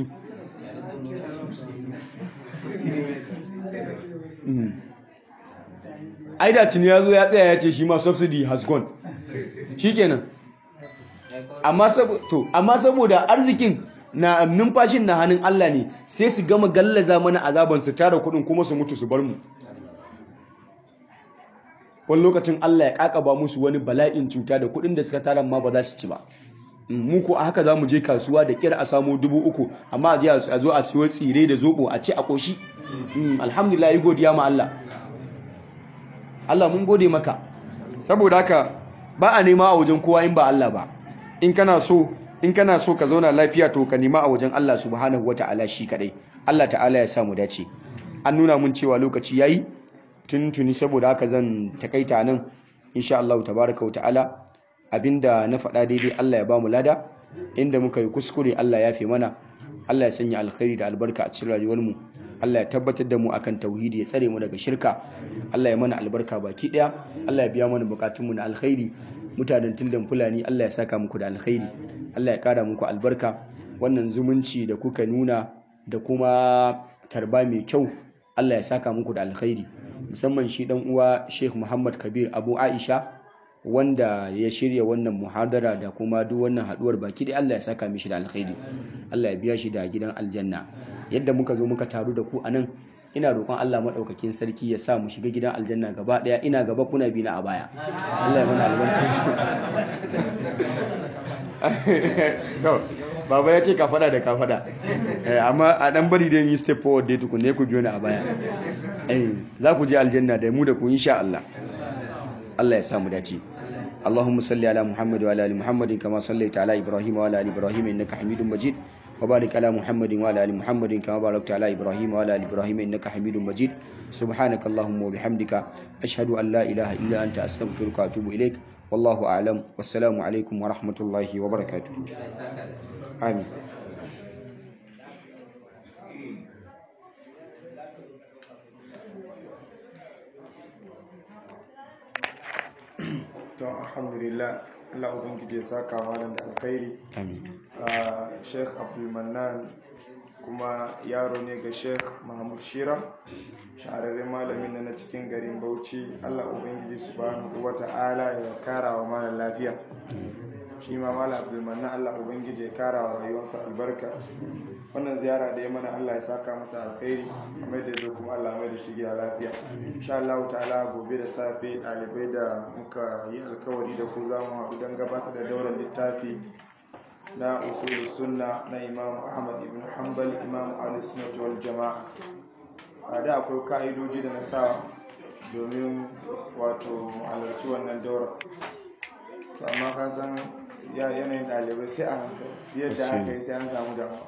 ai da tuni ya zo ya tsaya ya ce shi ma subsidy has gone shikenan amma amma saboda arzikin na numfashin na hannun Allah ne sai su gama gallaza mana azaban su tara kudin kuma su mutu su bar mu wani lokacin Allah ya kakaba musu wani bala'in cuta da kudin da suka tara ma ba za su ci ba mu ko a haka za mu je kasuwa da kira a samu dubu uku amma a zo a siyo tsire da zobo a ce a koshi alhamdulillah yi godiya ma Allah Allah mun gode maka saboda haka ba a nema a wajen kowa in ba Allah ba in kana so in kana so ka zauna lafiya to ka nema a wajen Allah subhanahu wata'ala shi kadai Allah ta'ala ya samu dace an nuna mun cewa lokaci yayi tuntuni saboda haka zan takaita nan insha Allah tabaraka wa ta'ala abinda na faɗa daidai Allah ya ba mu lada inda muka yi kuskure Allah ya fi mana Allah ya sanya alkhairi da albarka a cikin rayuwar mu Allah ya tabbatar da mu akan tauhidi ya tsare mu daga shirka Allah ya mana albarka baki daya Allah ya biya mana bukatun mu na alkhairi mutanen tildan fulani Allah ya saka muku da alkhairi Allah ya kara muku albarka wannan zumunci da kuka nuna da kuma tarba mai kyau Allah ya saka muku da alkhairi musamman shi dan uwa Sheikh Muhammad Kabir Abu Aisha wanda ya shirya wannan muhadara da kuma duk wannan haduwar baki da Allah ya saka mishi da alkhairi Allah ya biya shi da gidan aljanna yadda muka zo muka taru da ku anan ina roƙon Allah maɗaukakin sarki ya sa mu shiga gidan aljanna gaba ɗaya ina gaba kuna bi na a baya Allah ya mana albarka to baba ya ce ka fada da ka fada amma a dan bari da yi step forward dai tukunne ku biyo ni a baya za ku je aljanna da mu da ku insha Allah Allah ya sa mu dace اللهم صل على محمد وعلى ال محمد كما صليت على ابراهيم وعلى ال ابراهيم انك حميد مجيد وبارك على محمد وعلى ال محمد كما باركت على ابراهيم وعلى ال ابراهيم انك حميد مجيد سبحانك اللهم وبحمدك اشهد ان لا اله الا انت استغفرك واتوب اليك والله اعلم والسلام عليكم ورحمه الله وبركاته امين to alhamdulillah Allah ubangiji ya saka malam da alkhairi amin Sheikh Abdul Mannan kuma yaro ne ga Sheikh Mahmud Shira shahararren malamin na cikin garin Bauchi Allah ubangiji subhanahu wata'ala ya kara wa malam lafiya shi ma malam Abdul Mannan Allah ubangiji ya kara wa rayuwarsa albarka wannan ziyara da ya mana Allah ya saka masa alkhairi kamar da zo kuma Allah mai da shi gida lafiya insha Allah ta'ala gobe da safe ɗalibai da muka yi alkawari da ku za mu haɗu don gabatar da daular littafi na usul sunna na Imam Ahmad ibn Hanbal Imam Ali Sunnah wal Jama'a a da akwai ka'idoji da na sa domin wato halarci wannan daura to amma ka san yanayin ɗalibai sai a hankali yadda aka yi sai an samu damuwa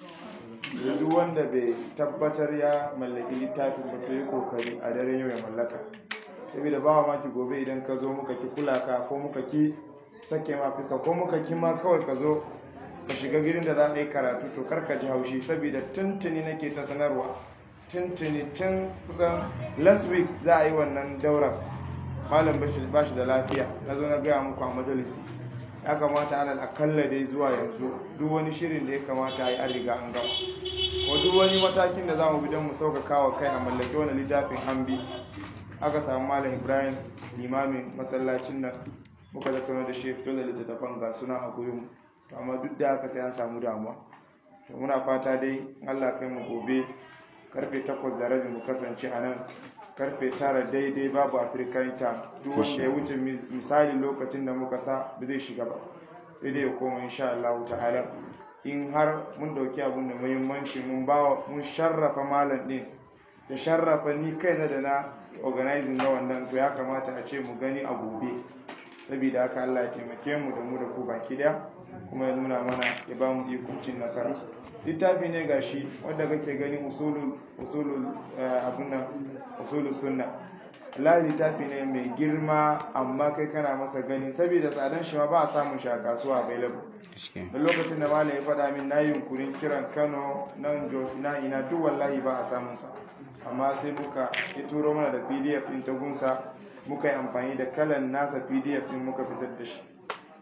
duk wanda bai tabbatar ya mallaki littafin ba to yi kokari a daren yau ya mallaka saboda ba maki gobe idan ka zo muka ki kula ka ko muka ki sake ma fuska ko muka ki ma kawai ka zo ka shiga gidan da za a yi karatu to kar ka ji haushi saboda tuntuni nake ta sanarwa tuntuni tun kusan last week za a yi wannan daura malam ba shi da lafiya na zo na gaya muku a majalisi ya kamata alal akalla dai zuwa yanzu duk wani shirin da ya kamata a yi an riga an gama ko duk wani matakin da za mu bi don mu sauƙaƙa wa kai a mallaki wani littafin hambi aka samu malam ibrahim limamin masallacin nan muka tattauna da shi fito da littattafan ga suna a gurin to amma duk da haka sai an samu damuwa to muna fata dai allah kai mu gobe karfe takwas da rabi mu kasance a nan karfe tara daidai babu african time duk wanda ya wuce misali lokacin da muka sa ba zai shiga ba sai dai ya koma insha Allah ta'ala in har mun dauki abun da muhimmanci mun bawa mun sharrafa malam din da sharrafa ni kaina da na organizing na wannan to ya kamata a ce mu gani a gobe saboda haka Allah ya taimake mu da mu da ku baki daya kuma ya nuna mana ya ba mu ikuncin nasara littafi ne gashi wanda kake gani usulul usulul abun nan usulul sunna Allah littafi ne mai girma amma kai kana masa gani saboda tsadan shi ma ba a samun shi a kasuwa available da lokacin da malam ya faɗa min na yunkurin kiran Kano nan Jos ina ina duk wallahi ba a samun sa amma sai muka ya turo mana da PDF din ta gunsa muka yi amfani da kalan nasa pdf din muka fitar da shi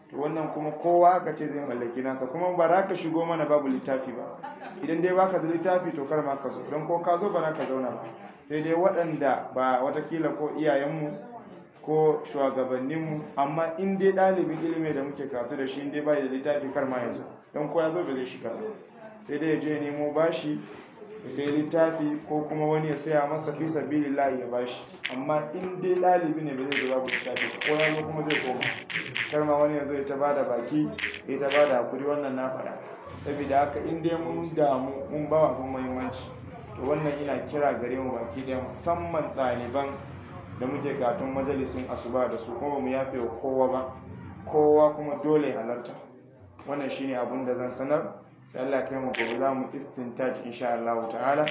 to wannan kuma kowa aka ce zai mallaki nasa kuma ba za ka shigo mana babu littafi ba idan dai baka da littafi to kar ma ka zo don ko ka zo ba za ka zauna ba sai dai waɗanda ba watakila ko iyayenmu ko shugabanninmu amma in dai ɗalibin ilimi da muke karatu da shi in dai bai da littafi kar ma ya zo don ko ya zo ba zai shiga ba sai dai ya je nemo bashi ya sai littafi ko kuma wani ya saya masa fi sabilillahi ya bashi amma in dai ɗalibi ne ba zai zo babu littafi ko ya zo kuma zai koma kar ma wani ya zo ya ta bada baki ya ta bada hakuri wannan na faɗa saboda haka in dai mun damu mun ba abin muhimmanci to wannan ina kira gare mu baki ɗaya musamman ɗaliban da muke karatun majalisin asuba da su kuma mu yafe wa kowa ba kowa kuma dole halarta wannan shine abin da zan sanar sai Allah kai mu gobe za mu istintaj insha Allah ta'ala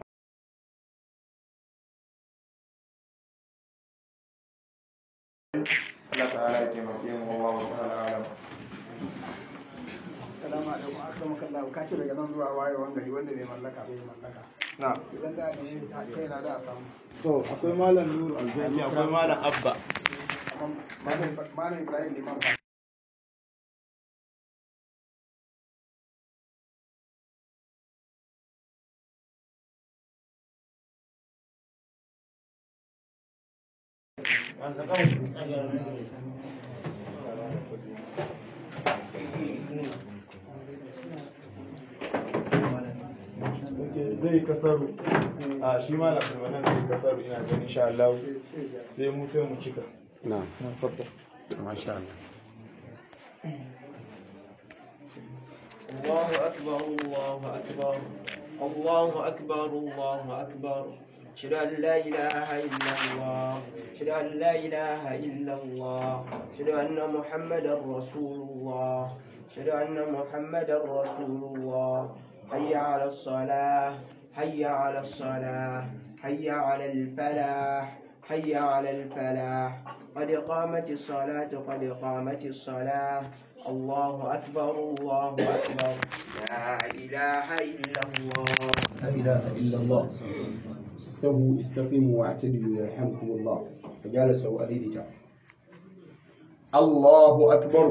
Allah ta'ala ya taimake mu wallahu ta'ala alam Assalamu alaikum akramuka Allah ka ce daga nan zuwa wayewan gari wanda bai mallaka bai mallaka na idan da ne kai na da samu to akwai malam nuru alzaki akwai malam abba amma malam malam Ibrahim liman fa zai kasaru a shi malam wannan zai kasaru ina ganin insha Allah sai mu sai mu cika na'am na fadda masha Allah الله أكبر الله أكبر الله أكبر الله أكبر أشهد أن لا إله إلا الله أشهد أن لا إله إلا الله أشهد أن محمدا رسول الله أشهد أن محمدا رسول الله حي على الصلاة حي على الصلاة حي على الفلاح حي على الفلاح قد قامت الصلاة قد قامت الصلاة الله أكبر الله أكبر لا إله إلا الله لا إله إلا الله استووا استقيموا واعتدلوا يرحمكم الله فجالسوا أديدتا الله أكبر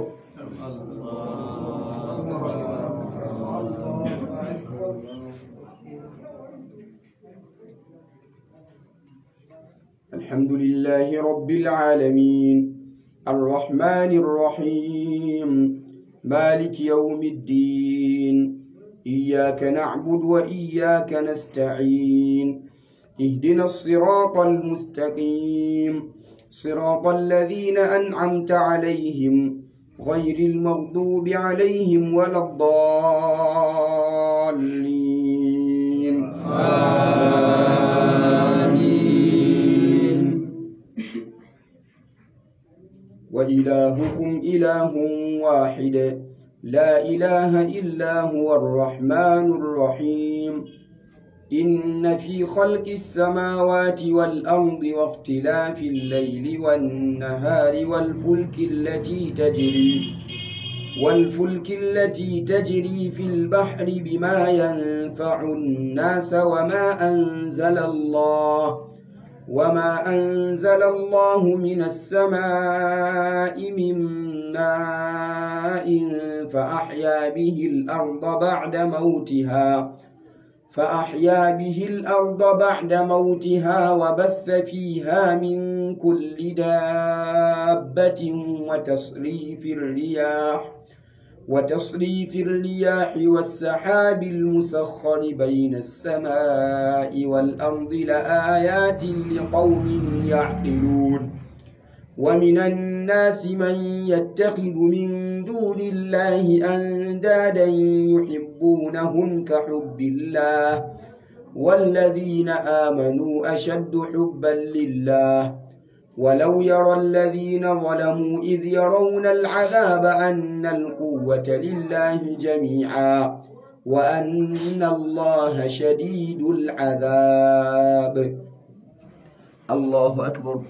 الحمد لله رب العالمين الرحمن الرحيم مالك يوم الدين إياك نعبد وإياك نستعين اهدنا الصراط المستقيم صراط الذين أنعمت عليهم غير المغضوب عليهم ولا الضالين آمين وإلهكم إله واحد لا إله إلا هو الرحمن الرحيم إن في خلق السماوات والأرض واختلاف الليل والنهار والفلك التي تجري والفلك التي تجري في البحر بما ينفع الناس وما أنزل الله وما أنزل الله من السماء من ماء فأحيا به الأرض بعد موتها فأحيا به الأرض بعد موتها وبث فيها من كل دابة وتصريف الرياح وتصريف الرياح والسحاب المسخر بين السماء والأرض لآيات لقوم يعقلون ومن الناس من يتخذ من دون الله أندادا يحبونهم كحب الله والذين آمنوا أشد حبا لله ولو يرى الذين ظلموا إذ يرون العذاب أن القوة لله جميعا وأن الله شديد العذاب الله أكبر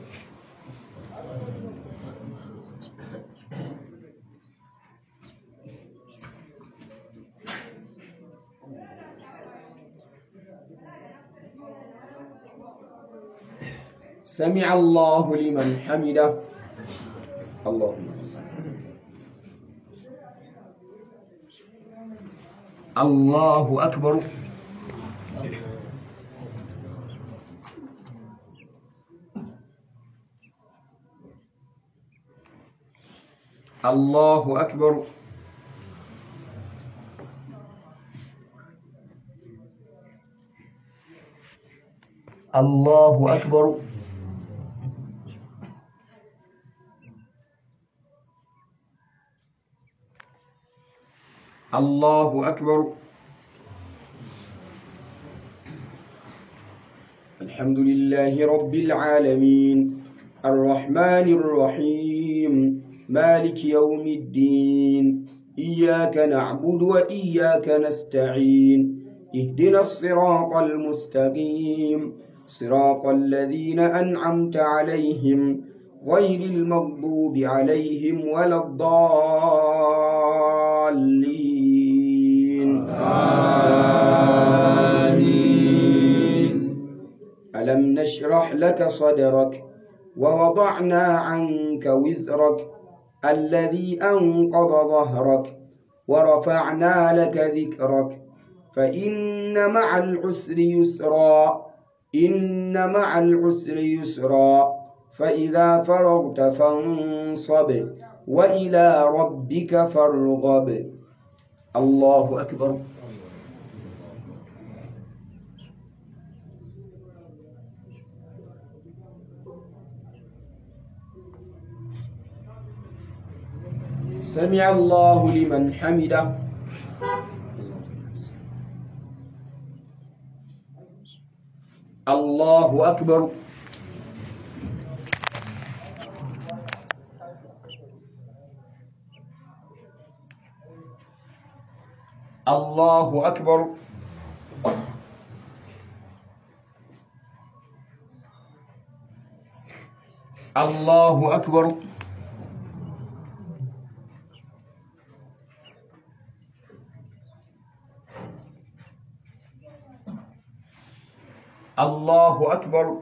سمع الله لمن حمده اللهم الله أكبر الله أكبر الله أكبر الله أكبر الحمد لله رب العالمين الرحمن الرحيم مالك يوم الدين إياك نعبد وإياك نستعين اهدنا الصراط المستقيم صراط الذين أنعمت عليهم غير المغضوب عليهم ولا الضالين آمين ألم نشرح لك صدرك ووضعنا عنك وزرك الذي أنقض ظهرك ورفعنا لك ذكرك فإن مع العسر يسرا إن مع العسر يسرا فإذا فرغت فانصب وإلى ربك فارغب الله أكبر سمع الله لمن حمده الله أكبر الله أكبر الله أكبر الله أكبر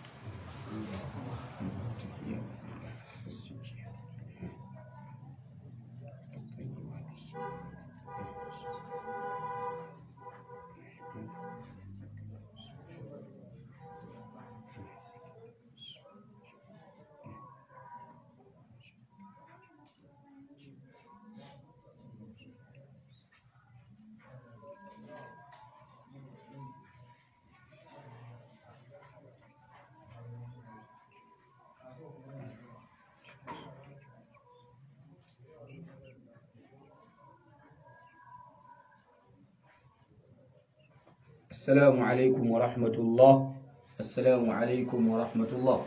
السلام عليكم ورحمة الله السلام عليكم ورحمة الله